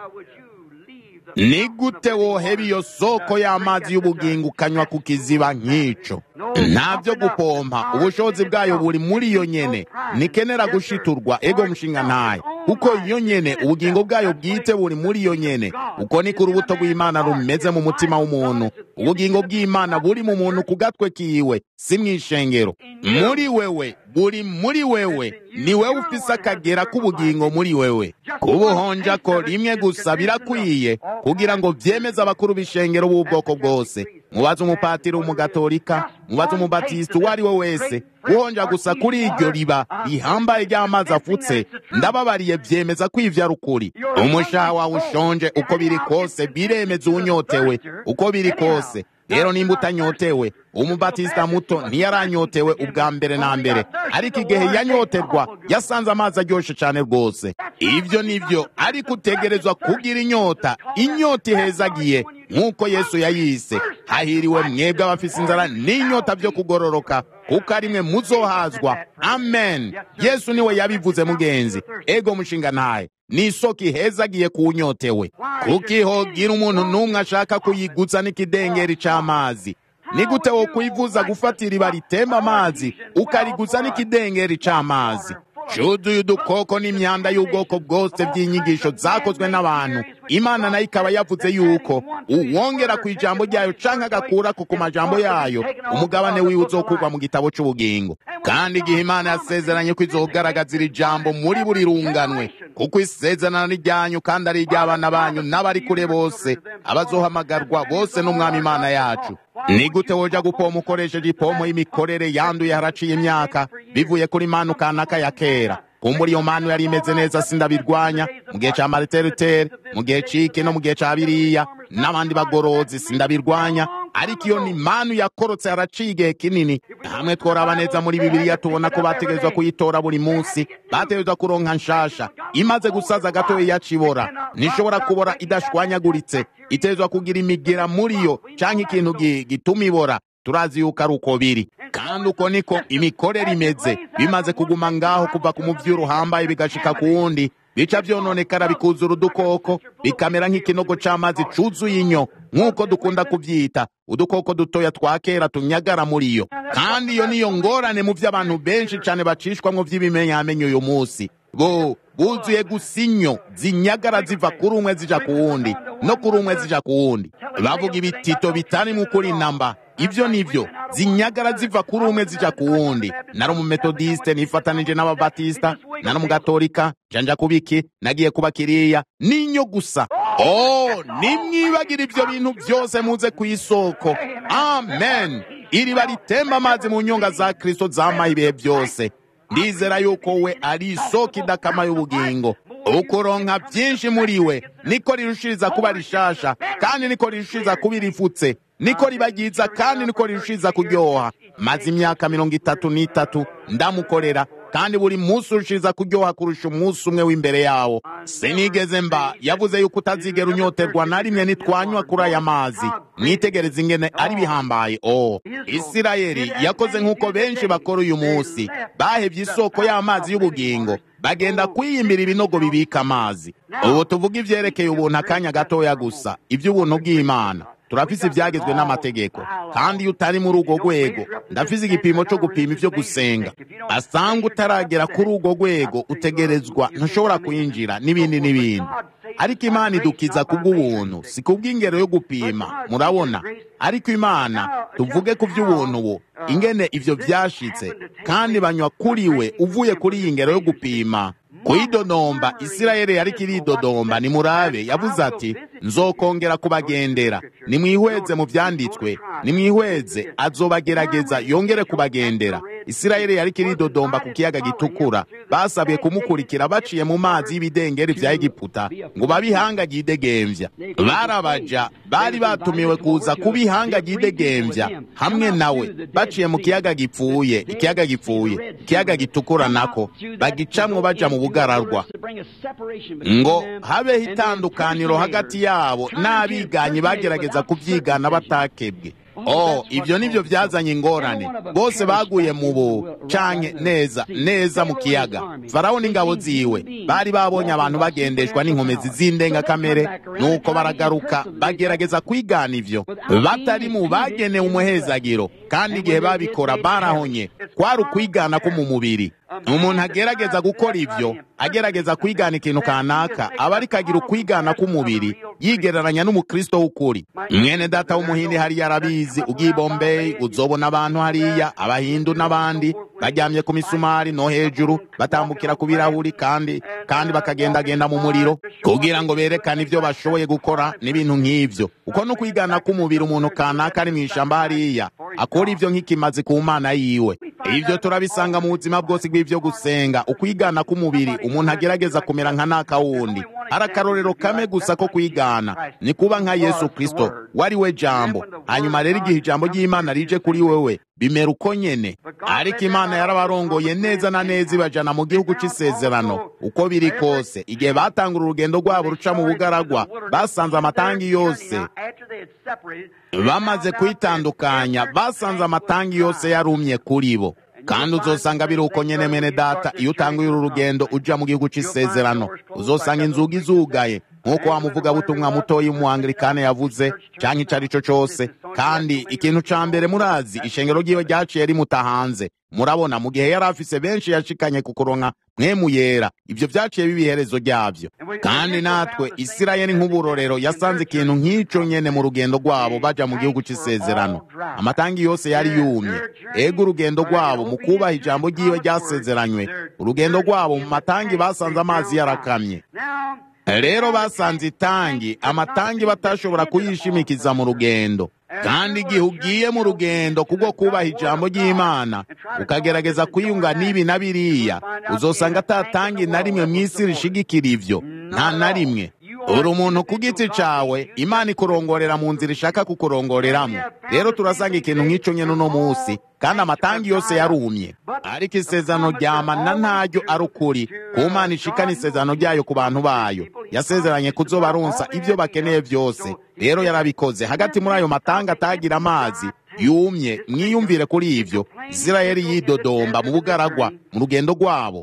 ni gute woheba iyo soko y'amazi y'ubugingo ukanywa ku kiziba nk'ico ntabyo gupompa ubushobozi bwayo buri muri iyo nyene nikenera gushiturwa ego mushinga ntaye kuko iyo nyene ubugingo bwayo bwite buri muri iyo nyene uko niko urubuto rw'imana rumeze mu mutima w'umuntu ubugingo bw'imana buri mu muntu ku gatwe kiwe si mw'ishengero muri wewe buri muri wewe ni wewe ufise akagera k'ubugingo muri wewe kubuhonja ko rimwe gusa birakwiye kugira ngo vyemeze abakuru b'ishengero b'ubwoko bwose mubaze umupatiri w'umugatolika mubaze umubatisita uwo ari we wese guhonja gusa kuri iryo riba rihambaye ry'amazi afutse ndababariye vyemeza ko ivyo ari ukuri umushaha wawe ushonje uko biri kose biremeza uwunyotewe uko biri kose rero nimba utanyotewe umubatisita muto ntiyaranyotewe ubwa mbere na mbere ariko igihe yanyoterwa yasanze amazi aryoshe cyane rwose ibyo nibyo ariko utegerezwa kugira inyota inyota ihezagiye nk'uko yesu yayise hahiriwe mwebwe abafise inzara n'inyota byo kugororoka kuko ari mwe muzohazwa amen yesu niwe yabivuze mugenzi ego mushinga ntaye ni isoko ihezagiye kuwunyotewe kuko ihogira umuntu n'umwe ashaka kuyigutsa n'ikidengeri c'amazi ni gute wo kwivuza gufata iriba ritemba amazi ukarigutsa n'ikidengeri c'amazi cuzuye udukoko n'imyanda y'ubwoko bwose by'inyigisho zakozwe n'abantu imana nayo ikaba yavuze yuko uwongera ku ijambo ryayo canke agakurako ku majambo yayo umugabane wiwe uzokurwa mu gitabo c'ubugingo kandi igihe imana yasezeranye ko izogaragaza iri jambo muri buri runganwe kuko isezerano ni ryanyu kandi ari iry'abana banyu n'abari kure bose abazohamagarwa bose n'umwami imana yacu ni gute woja gupoma ukoresheje ipomo y'imikorere yanduye haraciye imyaka bivuye kuri manu kanaka ya kera kumbura iyo manu yari imeze neza sindabirwanya mu gihe ca mariterutere mu gihe cike no mu gihe ca biriya n'abandi bagorozi sindabirwanya ariko iyo ni manu yakorotse haraciye igihe kinini hamwe tworaba neza muri bibiliya tubona ko bategerezwa kuyitora buri munsi bategerezwa kuronka nshasha imaze gusaza gatoya yacibora ntishobora kubora idashwanyaguritse itegerezwa kugira imigera muri yo canke ikintu gituma ibora turazi yuko ari uko biri kandi uko niko imikorere imeze bimaze kuguma ngaho kuva ku muvyi uhambaye bigashika ku wundi bica vyononekara bikuzura udukoko bikamera nk'ikinogo c'amazi cuzuye inyo nk'uko dukunda kuvyita udukoko dutoya twa kera tunyagara muri yo kandi iyo niyo ngorane mu vy'abantu benshi cane bacishwamwo vy'ibimenyamenyo uyu musi bo buzuye gusa inyo zinyagara ziva kuri umwe zija ku wundi no kuri umwe zija ku wundi bavuga ibitito bitari mu kuri namba ibyo nivyo zinyagara ziva kuri umwe zija ku wundi nari umumetodiste nifatanije n'ababatista nari umugatolika janja kubiki nagiye kuba kiriya ninyo gusa oh nimwibagira ivyo bintu byose muze ku isoko amen iriba ritemba amazi mu nyonga za kristo zamaye ibihe byose ndizera yuko we ari isoko idakama y'ubugingo ukuronka byinshi muri we niko rirushiriza kuba rishasha kandi niko rirushiriza kuba irifutse niko riba ryiza kandi niko rirushiriza kuryoha maze imyaka mirongo itatu n'itatu ndamukorera kandi buri munsi urushiriza kuryoha kurusha umunsi umwe w'imbere yawo sinigeze mba yavuze yuko utazigera unyoterwa na rimwe nitwanywa kuri aya mazi mwitegereze ingene ari bihambaye o isirayeli yakoze nk'uko benshi bakora uyu munsi bahevye isoko y'amazi y'ubugingo bagenda kwiyimbira ibinogo bibika amazi ubu tuvuga ivyerekeye ubuntu akanya gatoya gusa ivy'ubuntu bw'imana turafise ivyagezwe n'amategeko kandi iyo utari muri urwo rwego ndafise igipimo co gupima ivyo gusenga asanga utaragera kuri urwo rwego utegerezwa ntushobora kwinjira n'ibindi n'ibindi ariko imana idukiza kubw'ubuntu si kubw'ingero yo gupima murabona ariko imana tuvuge ku vy'ubuntu bu ingene ivyo vyashitse kandi banywa kuri we uvuye kuri iyi ngero yo gupima kuyidodomba isirayeli yariko iridodomba nimurabe yavuze ati nzokongera kubagendera nimwihweze mu vyanditswe nimwihweze azobagerageza yongere kubagendera isirayeli yariko iridodomba ku kiyaga gitukura basabwe kumukurikira baciye mu mazi y'ibidengeri vya egiputa ngo babe ihanga ryidegemvya barabaja bari batumiwe kuza kuba ihanga ryidegemvya hamwe nawe baciye mu kiyaga gipfuye ikiyaga gipfuye ikiyaga gitukura nako bagicamwo baja mu bugararwa ngo habeho itandukaniro hagati yabo n'abiganyi bagerageza kuvyigana batakebwe oh ibyo nibyo byazanye ingorane bose baguye mu bu canke neza neza mu kiyaga farawo n'ingabo ziwe bari babonye abantu bagendeshwa n'inkomezi z'indengakamere nuko baragaruka bagerageza kwigana ivyo batari mu bagenewe umuhezagiro kandi igihe babikora barahonye kwari ukwigana ko mu mubiri umuntu agerageza gukora ivyo agerageza kwigana ikintu kanaka aba ariko agira ukwigana k'umubiri yigereranya n'umukristo w'ukuri mwene data w'umuhindi hariya arabizi ugiye i bombeyi uzobona abantu hariya abahindu n'abandi baryamye ku misumari no hejuru batambukira ku birahuri kandi kandi bakagendagenda mu muriro kugira ngo berekane ivyo bashoboye gukora n'ibintu nk'ivyo uko no kwigana k'umubiri umuntu kanaka ari mu ishamba hariya akora ivyo nk'ikimazi ku mana yiwe ivyo turabisanga mu buzima bwose bw'ivyo gusenga ukwigana k'umubiri umuntu agerageza kumera nka naka wundi ari akarorero kame gusa ko kwigana ni kuba nka yesu kristo wari we jambo hanyuma rero igihe ijambo ry'imana rije kuri wewe bimera uko nyene ariko imana yarabarongoye neza na neza ibajana mu gihugu c'isezerano uko biri kose igihe batangura urugendo rwabo ruca mu bugaragwa basanze amatangi yose bamaze kwitandukanya basanze amatangi yose yarumye kuri bo kandi uzosanga biri uko nyene mene data iyo utanguye uru rugendo uja mu gihugu c'isezerano uzosanga inzugi zugaye nk'uko wa muvugabutumwa mutoyi w'umuanglikane yavuze canke ico ari co cose kandi ikintu ca mbere murazi ishengero ryiwe ryaciye rimuta hanze murabona mu gihe yari afise benshi yashikanye ku kuronka mwemu yera ivyo vyaciye biba iherezo ryavyo kandi natwe isirayeli nk'uburorero yasanze ikintu nk'ico nyene mu rugendo rwabo baja mu gihugu c'isezerano amatangi yose yari yumye ego urugendo rwabo mu kubaha ijambo ryiwe ryasezeranywe urugendo rwabo mu matangi basanze amazi yarakamye rero basanze itangi amatangi batashobora kuyishimikiza mu rugendo kandi igihe ugiye mu rugendo kubwo kubaha ijambo ry'imana ukagerageza kwiyunga n'ibi na biriya uzosanga atatangi na rimwe mu isi rishigikira ivyo nta na rimwe uri umuntu ku giti cawe imana ikurongorera mu nzira ishaka kukurongoreramwo rero turasanga ikintu nk'ico nyene uno musi kandi amatangi yose yarumye ariko isezerano ryamana ntaryo ari ukuri ku mana ishikana isezerano ryayo ku bantu bayo yasezeranye kuzobaronsa ivyo bakeneye vyose rero yarabikoze hagati muri ayo matanga atagira amazi yumye mwiyumvire kuri ivyo isirayeli yidodomba mu bugaragwa mu rugendo rwabo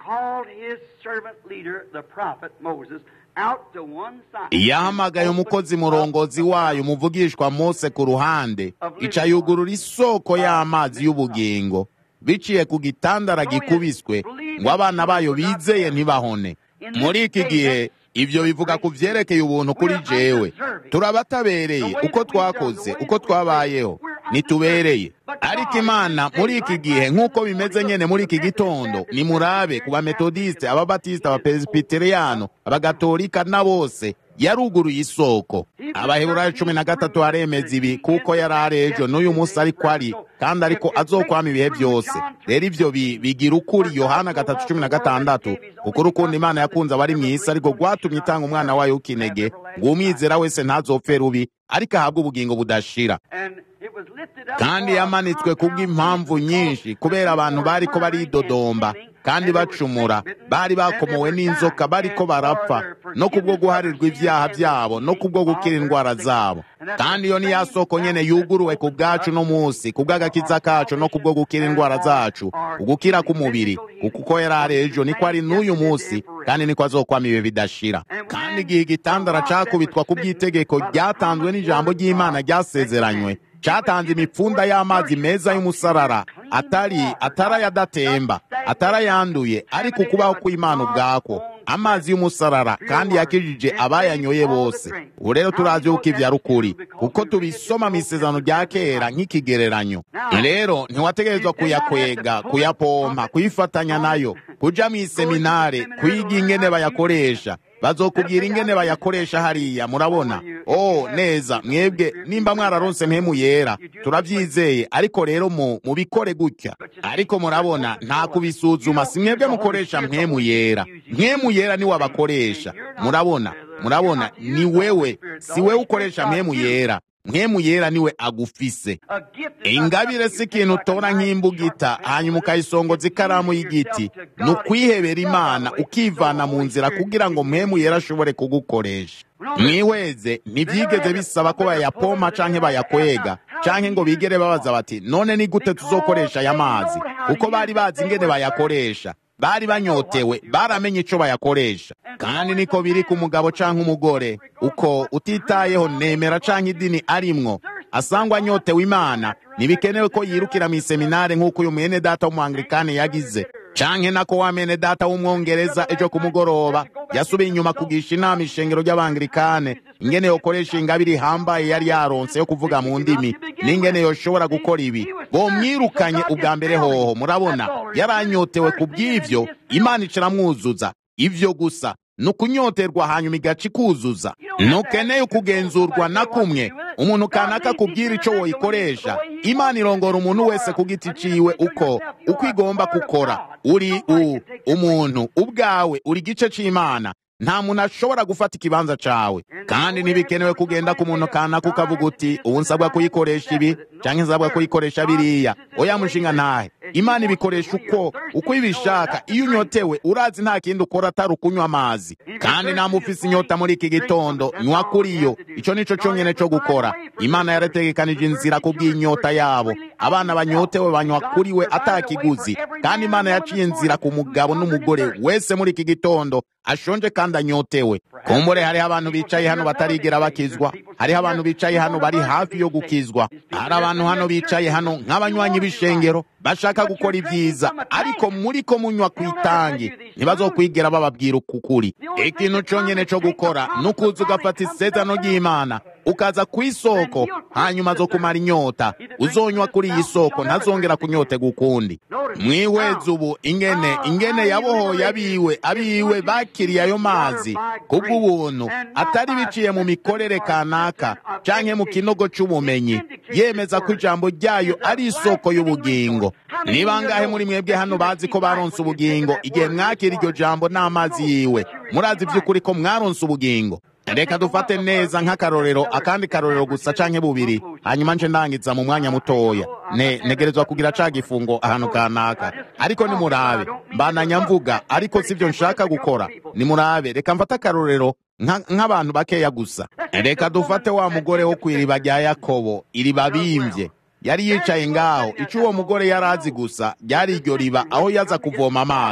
called his servant leader, the prophet Moses, out to one side. yahamagaye umukozi murongozi wayo umuvugishwa mose ku ruhande ica yugurura isoko y'amazi y'ubugingo biciye ku gitandara gikubiswe ngo abana bayo bizeye ntibahone muri iki gihe ibyo bivuga ku vyerekeye ubuntu kuri jewe turabatabereye uko twakoze uko twabayeho nitubereye ariko imana muri iki gihe nk'uko bimeze nyene muri iki gitondo nimurabe ku bametodiste ababatisita abapresbiteriyano abagatolika na bose yaruguruye isoko abaheburayo cumi na gatatu haremeza ibi kuko yari ari ejo n'uyu munsi ariko ari kandi ariko azokwama ibihe byose rero ivyo bi- bigira ukuri yohana gatatu cumi na gatandatu kuko urukundo imana yakunze abari mu isi ariko rwatumye itanga umwana wayo w'ikinege ngo umwizera wese ntazopfe rubi ariko ahabwe ubugingo budashira And it was lifted up kandi for a yamanitswe kubw'impamvu nyinshi kubera abantu bariko baridodomba kandi bacumura bari bakomowe n'inzoka bariko barapfa no kubwo guharirwa ibyaha byabo no kubwo gukira indwara zabo kandi iyo ni ya soko nyene yuguruwe ku bwacu no munsi ku bw'agakiza kacu no kubwo gukira indwara zacu ugukira k'umubiri kuko uko yari ari ejo niko ari n'uyu munsi kandi niko azokwama ibihe bidashira kandi igihe igitandara cakubitwa ku bw'itegeko ryatanzwe n'ijambo ry'imana ryasezeranywe cyatanze imipfunda y'amazi meza y'umusarara atari atarayadatemba atarayanduye ariko ukubaho kw'imana ubwako amazi y'umusarara kandi yakijije abayanyoye bose ubu rero turazi yuko ivyo ari ukuri kuko tubisoma mu isezerano rya kera nk'ikigereranyo rero ntiwategerezwa kuyakwega kuyapompa kuyifatanya nayo kuja mu iseminare kwiga ingene bayakoresha bazokubwira ingene bayakoresha hariya murabona oh neza mwebwe nimba mwararonse mpemu yera turavyizeye ariko rero mu mubikore gutya ariko murabona nta kubisuzuma si mwebwe mukoresha mpemu yera mpemu yera niwe abakoresha murabona murabona ni wewe si wewe ukoresha mpemu yera mpemu yera niwe agufise a gift is not ingabire si ikintu utora nk'imbugita hanyuma ukayisongoza ikaramu y'igiti ni ukwihebera imana ukivana mu nzira kugira ngo mpemu yera ashobore kugukoresha mwihweze ntibyigeze bisaba ko bayapompa canke bayakwega canke ngo bigere babaza bati none ni gute tuzokoresha aya mazi kuko bari bazi ingene bayakoresha bari banyotewe baramenye ico bayakoresha kandi niko biri ku mugabo canke umugore uko utitayeho nemera canke idini arimwo asangwa anyotewe imana ntibikenewe ko yirukira mu iseminare nk'uko uyu mwene data w'umuanglikani yagize canke nako wa mwene data w'umwongereza ejo ku mugoroba yasubiye inyuma kugisha inama ishengero ry'abangilikane ingene yokoresha ingabire ihambaye yari yaronse yo kuvuga mu ndimi n'ingene yoshobora gukora ibi bomwirukanye ubwa mbere hoho murabona yaranyotewe ku bw'ivyo imana icaramwuzuza ivyo gusa ni ukunyoterwa hanyuma igaca ikuzuza ntukeneye kugenzurwa na kumwe umuntu kanaka kubwira ico woyikoresha imana irongora umuntu wese ku giti ciwe uko uko igomba gukora uri u umuntu ubwawe uri igice c'imana nta muntu ashobora gufata ikibanza cawe kandi ntibikenewe kugenda ku muntu kanaka ukavuga uti ubu nsabwa kuyikoresha ibi canke nsabwa kuyikoresha biriya oya mushinga ntahe imana ibikoresha uko uko ibishaka iyo unyotewe urazi nta kindi ukora atari ukunywa amazi kandi nta mufise inyota muri iki gitondo nywa kuri yo ico nico conyene co gukora imana yarategekanije inzira ku bw'inyota yabo abana banyotewe banywa kuri we atakiguzi kandi imana yaciye inzira ku mugabo n'umugore wese muri iki gitondo ashonje kandi anyotewe kumbure hariho abantu bicaye hano batarigera bakizwa hariho abantu bicaye hano bari hafi yo gukizwa hari abantu hano bicaye hano nk'abanywanyi b'ishengero bashaka gukora ibyiza ariko muri ko munywa ku itangi ntibazokwigera bababwira ukukuri ikintu conyene co gukora ni ukuza ugafata isezerano ry'imana ukaza ku isoko hanyuma zo kumara inyota uzonywa kuri iyi soko ntazongera kunyotega ukundi mwihweze ubu ingene ingene yabohoye abiwe abiwe bakiriye ayo mazi kubw'ubuntu atari biciye mu mikorere kanaka canke mu kinogo c'ubumenyi yemeza ko ijambo ryayo ari isoko y'ubugingo ni bangahe muri mwebwe hano bazi ko baronse ubugingo igihe mwakira iryo jambo n'amazi yiwe murazi vy'ukuri ko mwaronse ubugingo reka dufate neza nk'akarorero akandi karorero gusa canke bubiri hanyuma nje ndangiza mu mwanya mutoya ne negerezwa kugira ca gifungo ahantu kanaka ariko nimurabe mbananya mvuga ariko sivyo nshaka gukora nimurabe reka mfate akarorero nk'abantu bakeya gusa reka dufate wa mugore wo kw'iriba rya yakobo iriba bimvye yari yicaye ngaho ico uwo mugore yari azi gusa ryari iryo riba aho yaza kuvoma amazi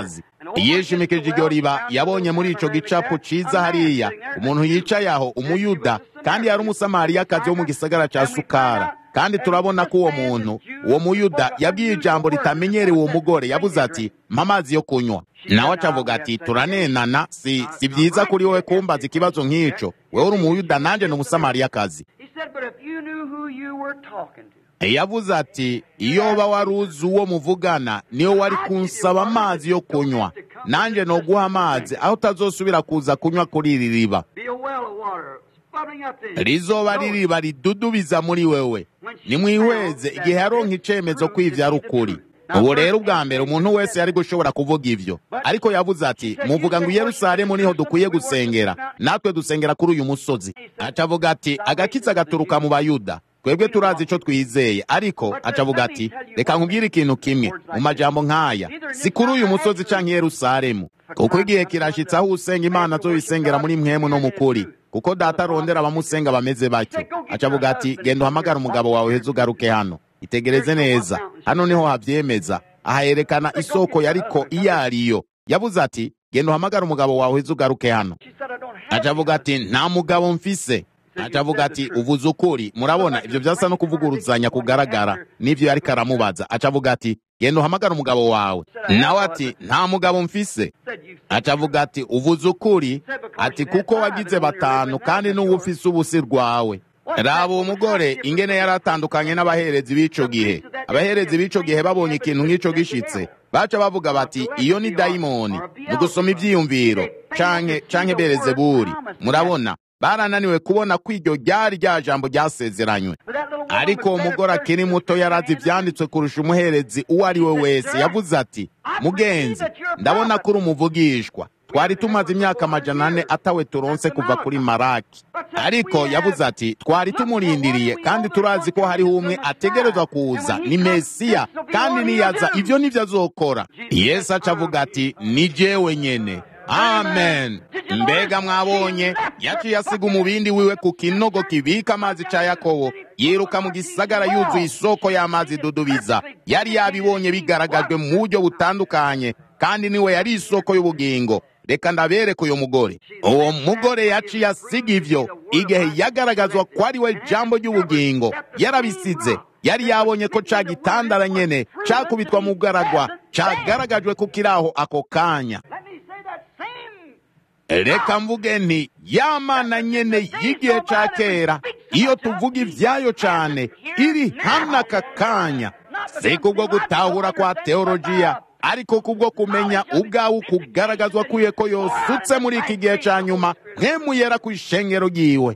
yishimikije iryo riba yabonye muri ico gicapu ciza hariya umuntu yicaye aho umuyuda kandi yari umusamariyakazi wo mu gisagara ca sukara kandi turabona ko uwo muntu uwo muyuda yabwiye ijambo ritamenyerewe uwo mugore yabuze ati mpa amazi yo kunywa nawe acavuga ati turanenana si si byiza kuri wowe kumbaza ikibazo nk'ico wewe uri umuyuda nanje ni umusamariyakazi yavuze ati iyo uba wari uzi uwo muvugana niyo wari kunsaba amazi yo kunywa nanjye noguha amazi aho utazosubira kuza kunywa kuri iri riba rizoba ririba ridudubiza muri wewe nimwihweze igihe yaronka icemezo ko ivyo ari ukuri ubu rero ubwa mbere umuntu wese yari gushobora kuvuga ivyo ariko yavuze ati muvuga ngo i yerusalemu niho dukwiye gusengera natwe dusengera kuri uyu musozi acavuga ati agakiza gaturuka mu bayuda twebwe turazi ico twizeye ariko acavuga ati reka nkubwire ikintu kimwe mu majambo nk'aya si kuri uyu musozi canke i yerusalemu kuko igihe kirashitse aho usenga imana azoyisengera muri mwemu no mukuri kuko data arondera abamusenga bameze batyo acavuga ati genda uhamagara umugabo wawe heza ugaruke hano itegereze neza hano niho havyemeza aha yerekana isoko yariko iyo ariyo yavuze ati genda uhamagara umugabo wawe heza ugaruke hano acavuga ati nta mugabo mfise acavuga ati uvuze ukuri murabona ivyo vyasa no kuvuguruzanya kugaragara n'ivyo yariko aramubaza acavuga ati genda uhamagara umugabo wawe nawe ati nta mugabo mfise acavuga ati uvuze ukuri ati kuko wagize batanu kandi n'uwo ufise ubusi rwawe raba uwo mugore ingene yari atandukanye n'abaherezi b'ico gihe abaherezi b'ico gihe babonye ikintu nk'ico gishitse baca bavuga bati iyo ni dayimoni mu gusoma ivyiyumviro canke canke berezeburi murabona barananiwe kubona ko iryo ryari rya jambo ryasezeranywe ariko uwo mugore akiri muto yarazi ivyanditswe kurusha umuherezi uwo ari we wese yavuze ati mugenzi ndabona ko uri umuvugishwa twari tumaze imyaka amajana ane atawe turonse kuva kuri maraki ariko yavuze ati twari tumurindiriye kandi turazi ko hariho umwe ategerezwa kuza ni mesiya kandi niyaza ivyo nivyo azokora yesu aca avuga ati ni jewe nyene amen mbega mwabonye yaciye asiga umubindi wiwe ku kinogo kibika amazi ca yakobo yiruka mu gisagara yuzuye isoko y'amazi dudubiza yari yabibonye bigaragajwe mu buryo butandukanye kandi niwe yari isoko y'ubugingo reka ndabereke uyu mugore uwo mugore yaciye asiga ivyo igihe yagaragazwa ko ari we jambo ry'ubugingo yarabisize yari yabonye ko ca gitandara nyene cakubitwa mu garagwa cagaragajwe ko kiraho ako kanya reka mvuge nti yamana nyene y'igihe ca kera iyo tuvuga ivyayo cane iri hano aka kanya si kubwo gutahura kwa teolojiya ariko kubwo kumenya ubwawe ukugaragazwa kwiye ko yosutse muri iki gihe ca nyuma nkemuyera ku ishengero ryiwe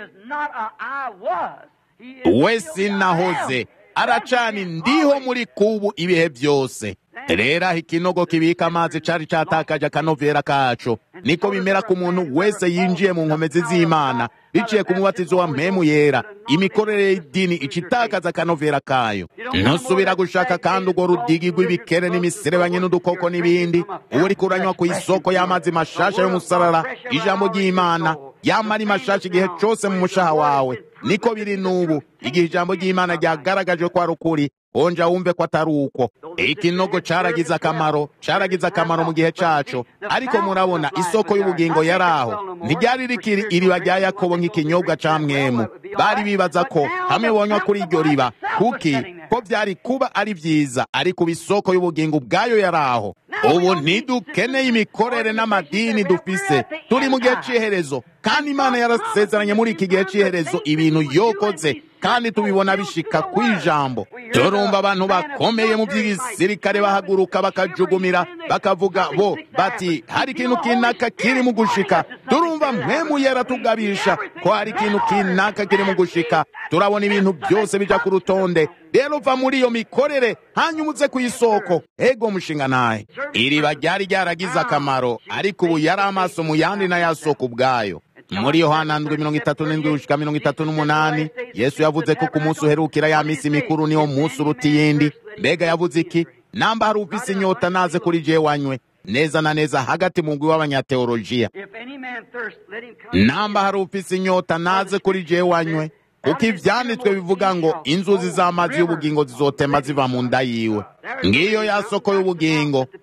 we sinahoze aracani ndiho muri kubu ibihe byose rero aho ikinogo kibika amazi cari catakaje akanovera kaco niko bimera ku muntu wese yinjiye mu nkomezi z'imana biciye ku mubatizo wa mpemu yera imikorere y'idini icitakaza akanovera kayo ntusubira gushaka kandi urwo rudigi rw'ibikere n'imiserebanye n'udukoko n'ibindi uwo uriko uranywa ku isoko y'amazi mashasha y'umusarara ijambo ry'imana yama ari mashasha igihe cose mu mushaha wawe niko biri n'ubu igihe ijambo ry'imana ryagaragajwe ko ari ukuri onja wumve ko atari uko ikinogo caragize akamaro caragize akamaro mu gihe caco ariko murabona isoko y'ubugingo yari aho ntiryari rikiri iriba rya yakobo nk'ikinyobwa ca mwemu bari bibaza ko hamwe bonywa kuri iryo riba kuki ko vyari kuba ari vyiza ariko isoko y'ubugingo ubwayo yari aho ubu ntidukeneye imikorere n'amadini dufise turi mu gihe c'iherezo kandi imana yarasezeranye muri iki gihe c'iherezo ibintu yokoze kandi tubibona bishika kw'ijambo turumva abantu bakomeye mu by'igisirikare bahaguruka bakajugumira bakavuga bo bati hari ikintu kinaka kiri mu gushika turumva mpemu yera tugabisha ko hari ikintu kinaka kiri mu gushika turabona ibintu byose bija ku rutonde rero va muri iyo mikorere hanyuma uze ku isoko ego mushinga naye iriba ryari ryaragize akamaro ariko ubu yari amaso mu yandi n'ayasoko ubwayo muri yohana ndwi mirongo itatu n'indwi gushika mirongo itatu n'umunani yesu yavuze ko ku munsi uherukira ya minsi mikuru niwo munsi uruta iyindi mbega yavuze iki namba hari ufise inyota naze kuri jewe wanywe neza na neza hagati mu ngwi w'abanyateolojiya namba hari ufise inyota naze kuri jewe wanywe kuko ivyanditswe bivuga ngo inzuzi z'amazi y'ubugingo zizotema ziva mu nda yiwe ngiyo ya soko y'ubugingo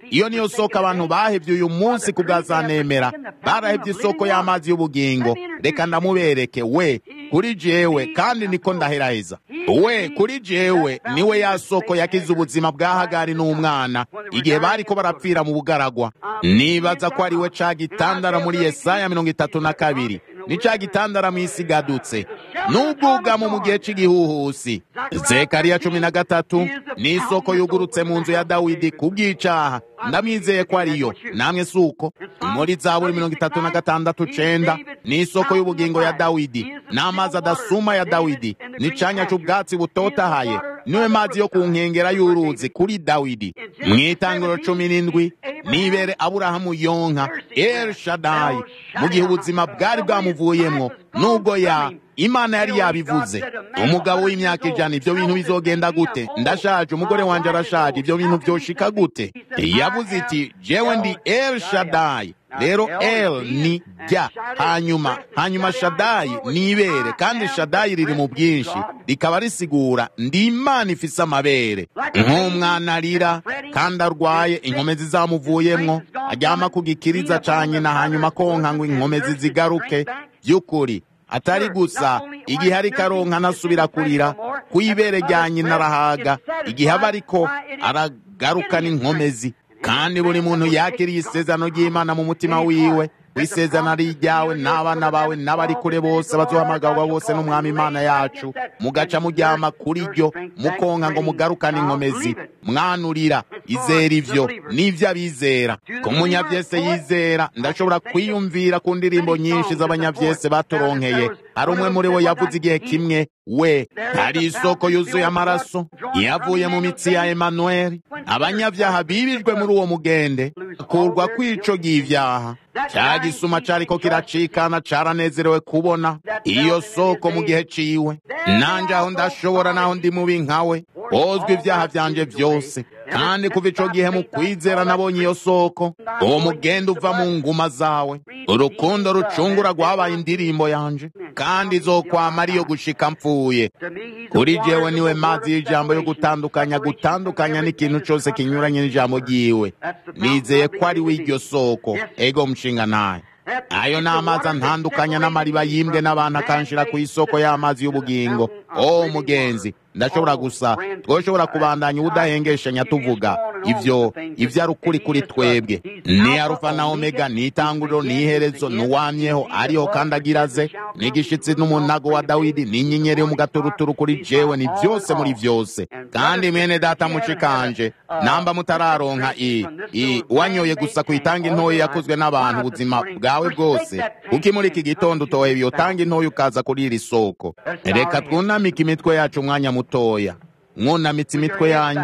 iyo niyo soko abantu bahevye uyu munsi ku bwa zanemera barahevye isoko y'amazi y'ubugingo reka ndamubereke we kuri jewe kandi niko ndaheraheza we kuri jewe niwe ya soko yakize ubuzima bwa hagari n'umwana igihe bariko barapfira mu bugaragwa nibaza ko ari we ca gitandara muri yesaya mirongo itatu na kabiri ni ca gitandara mw'isi igadutse n'ubwugamo mu gihe c'igihuhusi zekariya cumi na gatatu ni isoko yugurutse mu nzu ya dawidi ku bw'icaha ndamwizeye ko ariyo namwe si uko muri zaburi mirongo itatu na gatandatu cenda ni isoko y'ubugingo ya dawidi n'amazi adasuma ya dawidi n'icanya c'ubwatsi butotahaye niwe mazi yo ku nkengera y'uruzi kuri dawidi mw'itangiro cumi n'indwi nibere aburahamu yonka el shadayi mu gihe ubuzima bwari bwamuvuyemwo nubwo ya imana yari yabivuze umugabo w'imyaka ijana ibyo bintu bizogenda gute ndashaje umugore wanje arashaje ibyo bintu vyoshika gute yavuze iti jewe ndi el shadayi rero el ni jya hanyuma hanyuma shadayi ni ibere kandi shadayi riri mu bwinshi rikaba risigura ndi imana ifise amabere nk'umwana arira kandi arwaye inkomezi zamuvuyemwo aryama ku gikiriza ca nyina hanyuma konka ngo inkomezi zigaruke by'ukuri atari gusa igihe ariko aronka anasubira kurira ku ibere rya nyina arahaga igihe aba ariko aragarukana inkomezi kandi buri muntu yakiriye isezerano ry'imana mu mutima wiwe isezerano ari iryawe n'abana bawe n'abari kure bose bazohamagarwa bose n'umwami imana yacu mugaca muryama kuri ryo mukonka ngo mugarukane inkomezi mwanurira izera ivyo n'ivyo abizera ku munyavyese yizera ndashobora kwiyumvira ku ndirimbo nyinshi z'abanyavyese baturonkeye hari umwe muri bo yavuze igihe kimwe we hari isoko yuzuye amaraso yavuye mu mitsi ya emanueli abanyavyaha bibijwe muri uwo mugende kurwa kw'ico g'ivyaha cya gisuma cariko kiracikana caranezerewe kubona iyo soko mu gihe ciwe nanje aho ndashobora naho ndi mubi nkawe hozwa ivyaha vyanje vyose kandi kuva ico gihe mu kwizera nabonye iyo soko uwo mugenda uva mu nguma zawe urukundo rucungura rwabaye indirimbo yanje kandi izokwama ariyo gushika mpfuye kuri jewe niwe mazi y'ijambo yo gutandukanya gutandukanya n'ikintu cose kinyuranye n'ijambo ryiwe nizeye ko ari we iryo soko ego mushinga naye ayo ni amazi antandukanya n'amariba yimbwe n'abantu akanshira ku isoko y'amazi y'ubugingo o mugenzi ndashobora gusa twoshobora kubandanya ubudahengeshanya tuvuga ivyo ivyo ari ukuri kuri twebwe ni arufa na omega ni itanguriro ni iherezo n'uwamyeho ariho kandi agiraze ni igishitsi n'umunago wa dawidi ni inyenyeri yo mu gaturuturu kuri jewe ni byose muri vyose kandi mwene data mushikanje namba mutararonka i i wanyoye gusa ku itanga intoyi yakozwe n'abantu ubuzima bwawe bwose kuko muri iki gitondo utoye iyo tanga intoyi ukaza kuri iri soko reka twunamike imitwe yacu umwanya mutoya mwunamitse imitwe yanyu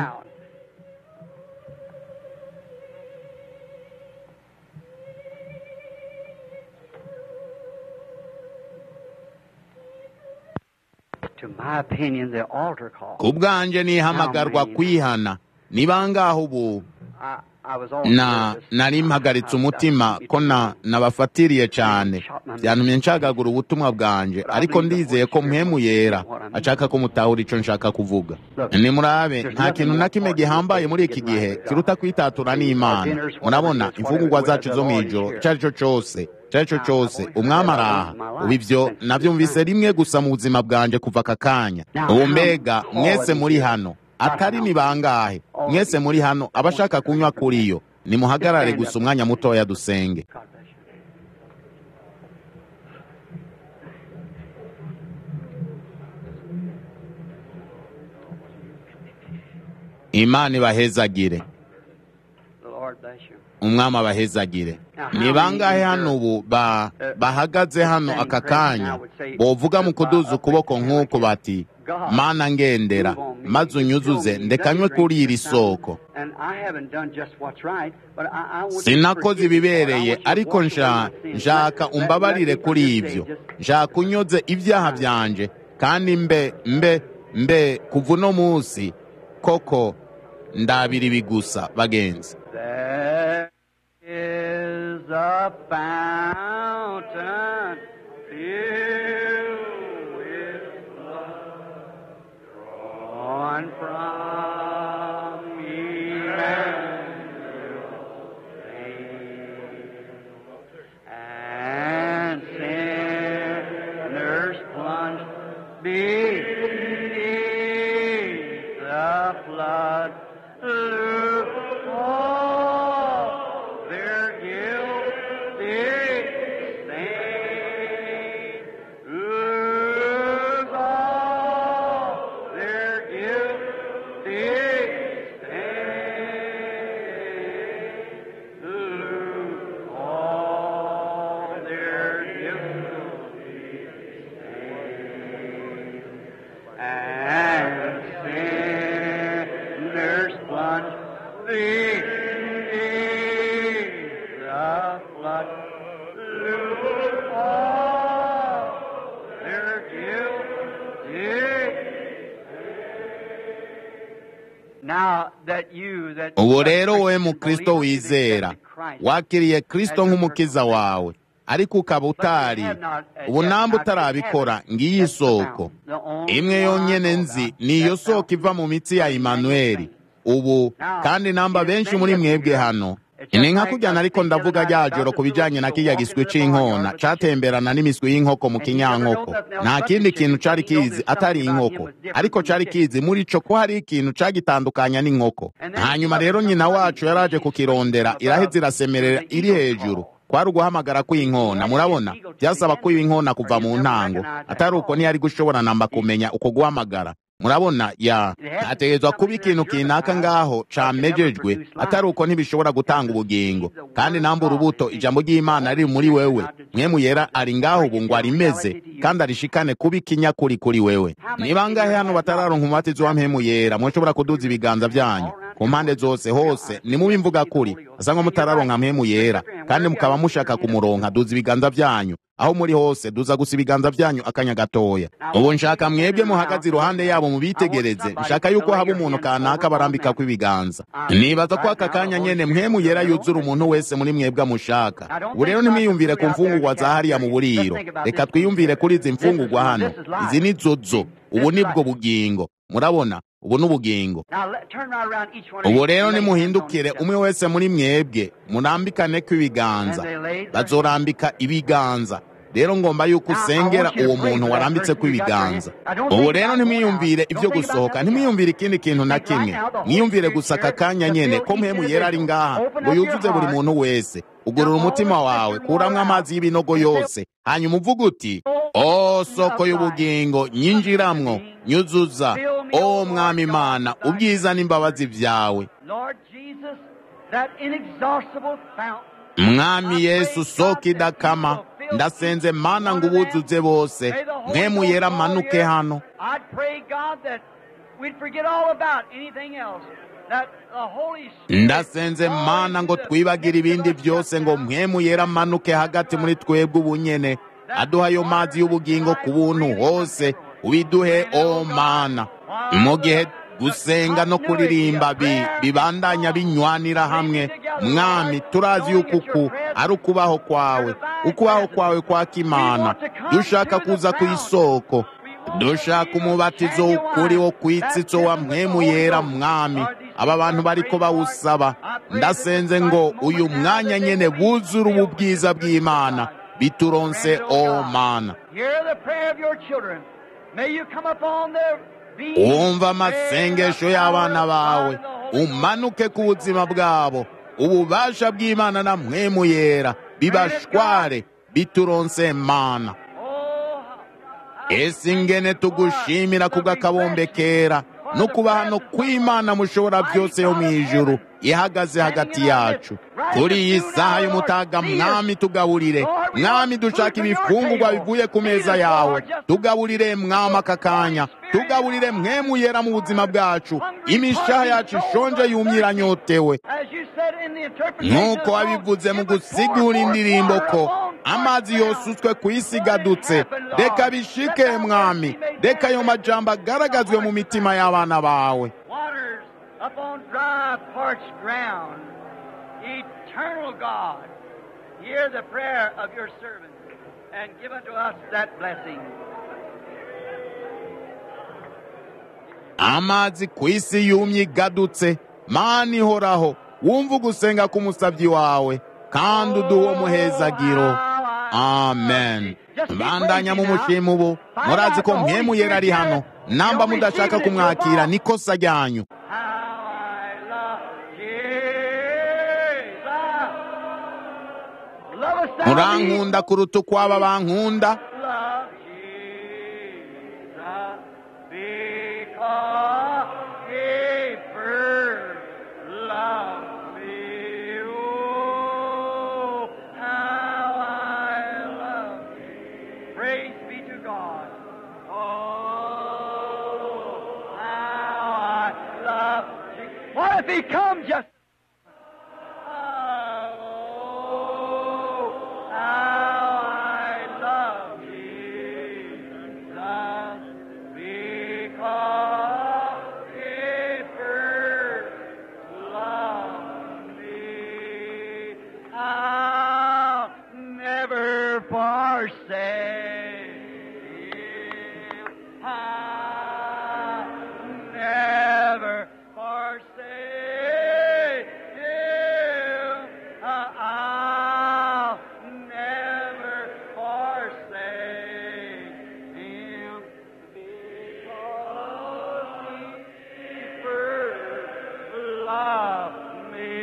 To my opinion, the altar call. ku bwanje nihamagarwa kwihana ni bangaho ubu I, I was on na nari mpagaritse umutima ko na nabafatiriye cyane byantumye nshagagura ubutumwa bwanje ariko ndizeye ko mpemu yera ashaka ko mutahura ico nshaka kuvuga nimurabe nta kintu na kimwe gihambaye muri iki gihe kiruta kwitatura n'imana murabona imfungurwa zacu zo mw'ijoro ico ari cyo cose ico ari cyo cose umwami araha ubu ivyo navyumvise rimwe gusa mu buzima bwanje kuva aka kanya ubu mbega mwese muri hano atari ni bangahe mwese muri hano abashaka kunywa kuri yo nimuhagarare gusa umwanya mutoya dusenge God bless you. imana ibahezagire The Lord bless you. umwami abahezagire ni bangahe hano ubu ba bahagaze hano aka kanya bovuga mu kuduza ukuboko nk'uko bati mana ngendera maze unyuzuze ndekanywe kuri iri soko And I haven't done just what's right, but I, I want you to sinakoze forgive me, Lord. I ibibereye want you to ariko wash nsha- away my sins. nshaka Let- let- umbabarire let me kuri from this ibyo day just- nshaka unyoze ibyaha byanje kandi mbe mbe mbe kuva uno munsi koko ndabira ibi gusa bagenzi There is a fountain filled with blood drawn from Emmanuel. ubu rero wowe mu kristo wizera wakiriye kristo nk'umukiza wawe ariko ukaba utari ubu namba utarabikora ngiyi isoko imwe yonyene nzi ni iyo soko iva mu mitsi ya imanueli ubu kandi namba benshi muri mwebwe hano ni nka kujyana ariko ndavuga rya joro ku bijyanye na kirya giswi cy'inkona catemberana n'imiswi y'inkoko mu kinyankoko nta kindi kintu cari kizi atari inkoko ariko cari kizi muri co ko hari ikintu cagitandukanya n'inkoko hanyuma rero nyina wacu yaraje kukirondera iraheza irasemerera iri hejuru kwari uguhamagara kw'inkona murabona byasaba ko inkona kuva mu ntango atari uko ntiyari gushobora namba kumenya uko guhamagara murabona ya hategerezwa kuba ikintu kinaka ngaho camejejwe atari uko ntibishobora gutanga ubugingo kandi namba urubuto ijambo ry'imana riri muri wewe mwemu yera ari ngaho ubu ngo arimeze kandi arishikane kuba ikinyakuri kuri wewe niba ngahe hano batararonka umubatizo wa mpemu yera mushobora kuduza ibiganza byanyu ku mpande zose hose ni mubi mvuga kuri asa nko mutararonka mpemu yera kandi mukaba mushaka kumuronka duza ibiganza byanyu aho muri hose duza gusa ibiganza byanyu akanya gatoya ubu nshaka mwebwe muhagaze iruhande yabo mubitegereze nshaka yuko haba umuntu kanaka barambika ko ibiganza nibaza ko aka kanya nyene mwemu yera yuzura umuntu wese muri mwebwe amushaka ubu rero ntimwiyumvire ku mfungurwa za hariya mu buriro reka twiyumvire kuri izi mfungurwa hano izi ni zozo ubu nibwo bugingo murabona ubu ni ubugingo ubu rero nimuhindukire umwe wese muri mwebwe murambikane ko ibiganza bazorambika ibiganza rero ngomba yuko usengera uwo muntu warambitse ko ibiganza ubu rero ntimwiyumvire ibyo gusohoka ntimwiyumvire ikindi kintu na kimwe mwiyumvire gusa aka kanya nyene ko mpemu yera ari ngaha ngo yuzuze buri muntu wese ugurura umutima wawe kuramwo amazi y'ibinogo yose hanyuma uvuga uti o soko y'ubugingo nyinjiramwo nyuzuza o mwami imana ubwiza n'imbabazi vyawe mwami yesu soko idakama ndasenze mana ngo ubuzuze bose mwemu yera amanuke hano ndasenze mana ngo twibagire ibindi byose ngo mwemu yera amanuke hagati muri twebwe ubunyene aduha ayo mazi y'ubugingo ku buntu hose ubiduhe o mana mu gihe gusenga no kuririmba bibandanya binywanira hamwe mwami turazi yuko uku ari ukubaho kwawe ukubaho kwawe kwa kimana dushaka kuza ku isoko dushaka umubatizo ukuri wo ku itsitso wa mwemu yera mwami aba bantu bariko bawusaba ndasenze ngo uyu mwanya nyene buzure ubu bwiza bw'imana bituronse o mana wumva amasengesho y'abana bawe umanuke ku buzima bwabo ububasha bw'imana na mwemu yera bibashware bituronse mana ese ingene tugushimira kubw'akabombe kera no kuba hano kw'imana mushobora byose yo mu ijuru ihagaze hagati yacu kuri iyi saha y'umutaga mwami tugaburire mwami dushaka ibifungurwa bivuye ku meza yawe tugaburire mwami aka kanya tugaburire mwemu yera mu buzima bwacu imishaha yacu ishonje yumye iranyotewe nk'uko wabivuze mu gusigura indirimbo ko amazi yosutswe ku isi gadutse reka bishike mwami reka ayo majambo agaragazwe mu mitima y'abana bawe upon dry, parched ground. Eternal God, hear the prayer of your servant and give unto us that blessing. amazi ku isi yumye igadutse mana ihoraho wumva ugusenga k'umusabyi wawe kandi uduhe umuhezagiro amen bandanya mu mushimu ubu murazi ko mpemu yera ari hano namba mudashaka kumwakira nikosa ryanyu murankunda kuruta uko aba bankunda What if he comes just forsake. I'll never forsake him. I'll never forsake him because he first loved me.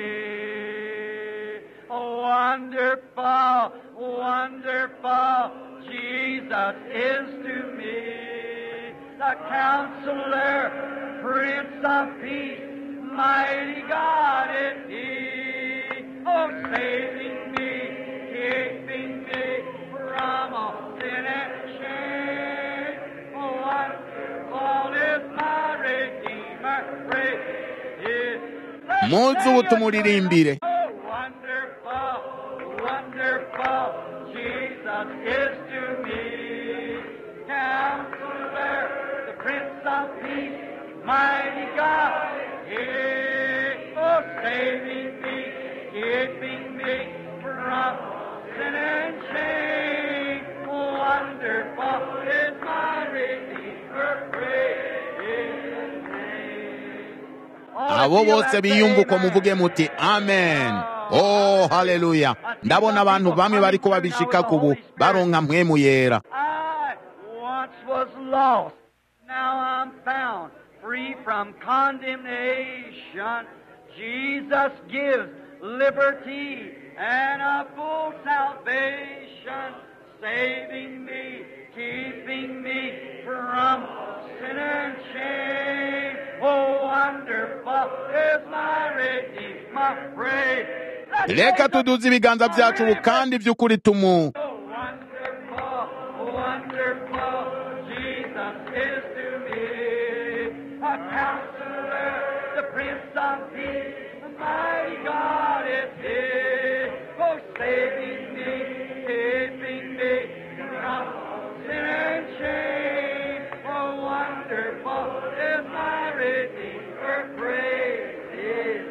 Wonderful, wonderful, Jesus is to me the counselor, Prince of Peace, mighty God is He. Oh, saving me, keeping me from all sin and shame. Oh, wonderful is my Redeemer, praise His muzi tumuririmbire Oh, wonderful, wonderful, Jesus is to me. Counselor, the Prince of Peace, mighty God, yeah. Oh, saving me, keeping me from sin and shame. Wonderful is my Redeemer, praise His name. abo bose biyumbuka muvuge muti amen oh haleluya ndabona abantu bamwe bariko babishika kubu baronka mpwemu yera I once was lost, now I'm found, free from condemnation. Jesus gives liberty and a full salvation, saving me, keeping me from sin and shame. Oh, wonderful is my Redeemer, praise. reka tuduze ibiganza byacu ubu kandi by'ukuri tumu Oh, wonderful, wonderful, Jesus is to me. A counselor, the Prince of Peace, the mighty God is He. Oh, saving me, keeping me from sin and shame. Oh, wonderful is my Redeemer, praise His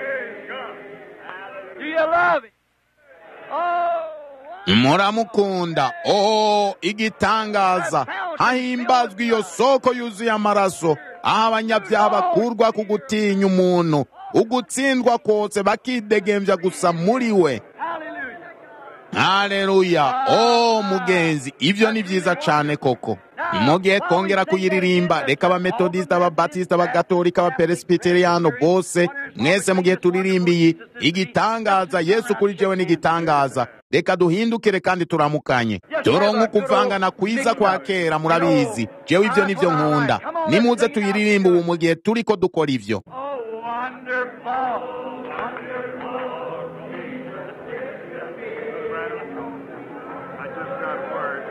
Do you love Him? Oh, muramukunda oh igitangaza hahimbazwa iyo soko yuzuye amaraso aho abanyabyaha bakurwa ku gutinya umuntu ugutsindwa kose bakidegembya gusa muri we hallelujah. haleluya oh mugenzi ibyo ni byiza cyane koko mugiye twongera kuyiririmba reka abametodisita ababatisita abagatolika abaperesibiteriyano bose mwese mugihe turirimbiye igitangaza yesu kuri jewe ni igitangaza reka duhindukire kandi turamukanye turonke ukuvangana kwiza kwa kera murabizi jewe ibyo nibyo nkunda nimuze tuyiririmbe ubu mu gihe turiko dukora ivyo Oh, wonderful. I just got word.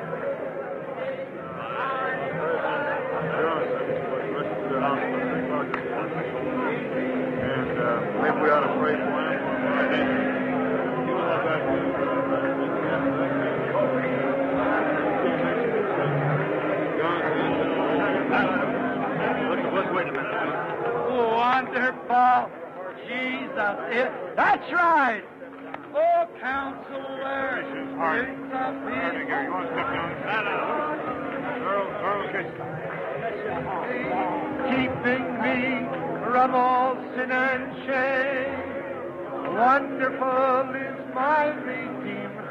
Johnson was rushed to the hospital. And uh, maybe we ought to pray for him. Let's, let's wait a minute. Wonderful. Jesus is. That's right. Oh, counselor. Prince of Ernie, Peace. here, you want to step down? Earl, Earl, okay. keeping me from all sin and shame. Wonderful is my Redeemer.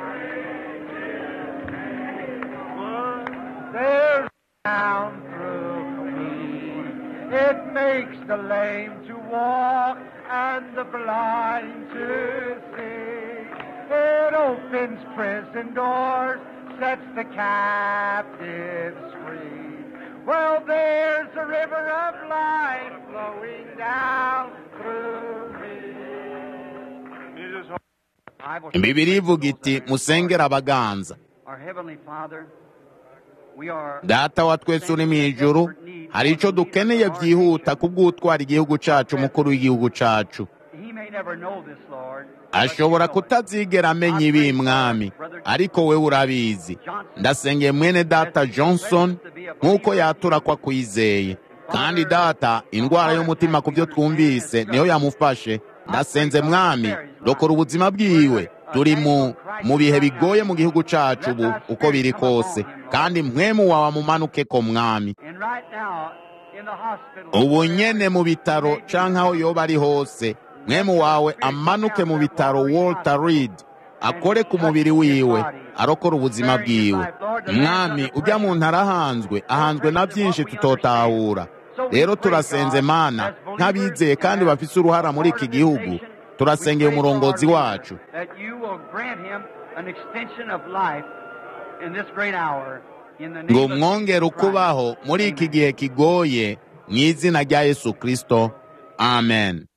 There's down through me. It makes the lame to walk and the blind to see. It opens prison doors, sets the captives free. Well, there's a river of life flowing down through me. Jesus, bibiri ivuga iti musengere abaganza Our Heavenly Father, we are data wa twese uri mu ijuru hari icyo dukeneye byihuta kubw'utwara igihugu cyacu umukuru w'igihugu cyacu He may never know this, Lord. ashobora kutazigera amenya ibi mwami ariko we urabizi ndasengeye mwene data johnson nk'uko yatura ko akwizeye kandi data indwara y'umutima ku byo twumvise niyo yamufashe ndasenze mwami rokora ubuzima bwiwe turi mu mu bihe bigoye mu gihugu cacu ubu uko biri kose kandi mwemu wawe amumanuke ko mwami And right now, in the hospital, ubu nyene mu bitaro canke aho yoba ari hose mwemu wawe amanuke mu bitaro walter reed akore ku mubiri wiwe arokora ubuzima bwiwe mwami ujya muntu arahanzwe ahanzwe na byinshi tutotahura rero turasenze mana nk'abizeye kandi bafise uruhara muri iki gihugu turasengeye umurongozi wacu that you will grant him an extension of life in this great hour. In the name ngo of mwongere Jesus Christ. ukubaho muri iki gihe kigoye mu izina rya yesu kristo amen